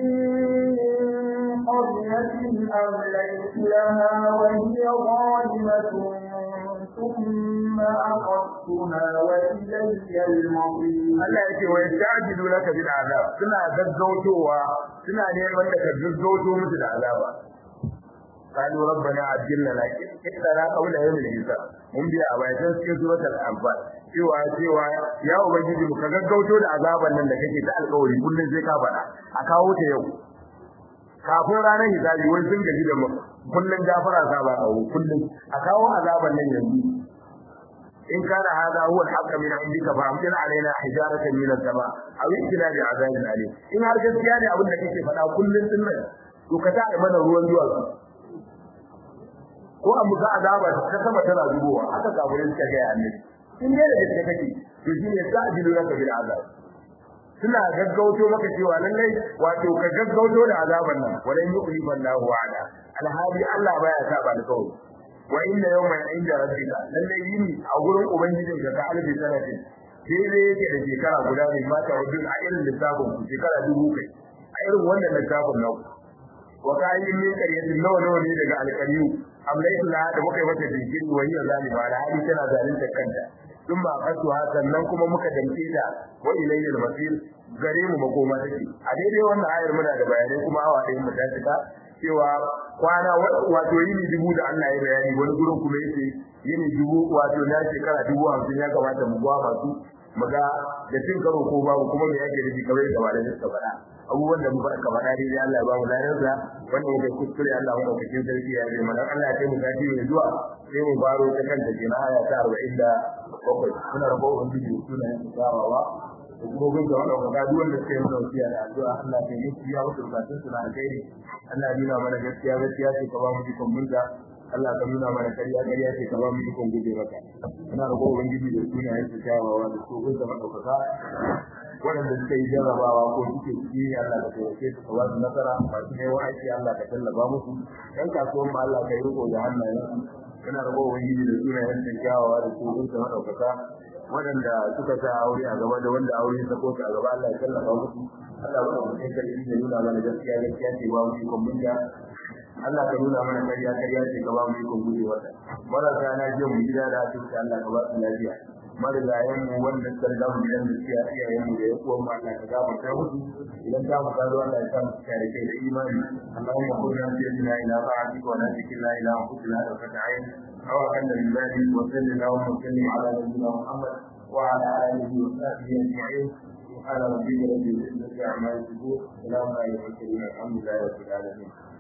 من قرية أمليت لها وهي ظالمة ثم أخذتها وإلي المصير Allah yake wa yastajilu laka bil azab suna gaggautowa suna neman da ka gaggauto musu da azaba قالوا ربنا عجلنا لكن إلا قبل يوم الحساب mun biya a bayan cikin suratul anfal cewa cewa ya ubangiji mu ka gaggauto da azaban nan da kake ta alƙawari kullun sai ka faɗa a kawo ta yau kafin ranar hisabi wai sun gaji da mu kullun gafara sa ba kawo kullun a kawo azaban nan yanzu in kana hada huwa al-haqq min indika fa amtir alaina hijaratan min as-sama aw ikna bi azabin alim in har gaskiya ne abin da kake faɗa kullun din nan to ka ta mana ruwan duwatsu ko an muka azaba ta sama tana zubowa haka kafirin suka ga annabi in dai da gaske kake to shine sa'dilu laka bil azab suna gaggauto maka cewa lallai wato ka gaggauto da azaban nan walan yuqlibu Allahu wa'ada alhali Allah baya saba da kawai wa inna yawman inda rabbika lallai yini a gurin ubangijin ka ka alfi sanatin daidai yake da shekara guda ne mata wajen a irin lissafin ku shekara dubu kai a irin wannan lissafin nan wa kayin min qaryatin nawa nawa ne daga alqariyu amlaitu la da muka yi mata jinkiri wa hiya zalima da hali tana zalunta kanta dun ba kasu sannan kuma muka damke ta wa ilayhi al-masir gare mu makoma take a daidai wannan ayar muna da bayanai kuma awa ɗayan mu ta cika cewa kwana wato yini dubu da Allah ya bayani wani gurin kuma yace yini dubu wato na shekara dubu hamsin ya kamata mu gwa masu mu ga da cin karo ko babu kuma me yake nufi kamar da malamai suka faɗa abubuwan da muka ka faɗa dai Allah ya ba mu lafiya wanda muke kuskure Allah mu dauke sarki ya yi mana Allah ya kai mu sati mai zuwa sai mu baro ta kanta kenan aya ta 47 muna rabo ubangiji sunayen tsawawa hukumomin da wanda ga duk wanda suka yi wasiya da addu'a Allah ya yi ya mutu bukatun su na alkhairi Allah ya nuna mana gaskiya gaskiya ce ka ba mu ikon munta Allah ka nuna mana kariya kariya ce ka ba mu ikon guje maka ina da gobe ubangiji da sunayen su kyawawa da su kun zama daukaka waɗanda suka yi jarrabawa ko suke ciki Allah ka taimake su ka ba su nasara masu neman aiki Allah ka tallafa musu ɗan kasuwan ma Allah ka yi riko da hannayen ina da gobe ubangiji da sunayen su kyawawa da su kun zama daukaka waɗanda suka sa aure a gaba da wanda aure ya sako a gaba Allah ya tallafa musu Allah ba mu kai kalli da nuna mana gaskiya gaskiya ce ba mu ikon munja Allah ka nuna mana kariya kariya ce ka ba mu ikon guje wata marasa na je mu gida da asibiti Allah ka ba su lafiya marigayen mu wanda suka riga mu gidan da suke iyayen mu da ya kuwa mu Allah ka gafarta musu idan ta mu kazo Allah ya sa mu cika da kai da imani Allahumma kunna sayyidina ila ta'atika wa la tikilna ila anfusina da fata'in aw anna lillahi wa sallallahu wa sallim ala nabiyyina Muhammad wa ala alihi wa sahbihi ajma'in سبحان ربك رب العزة عما يصفون سلام على المرسلين الحمد لله رب العالمين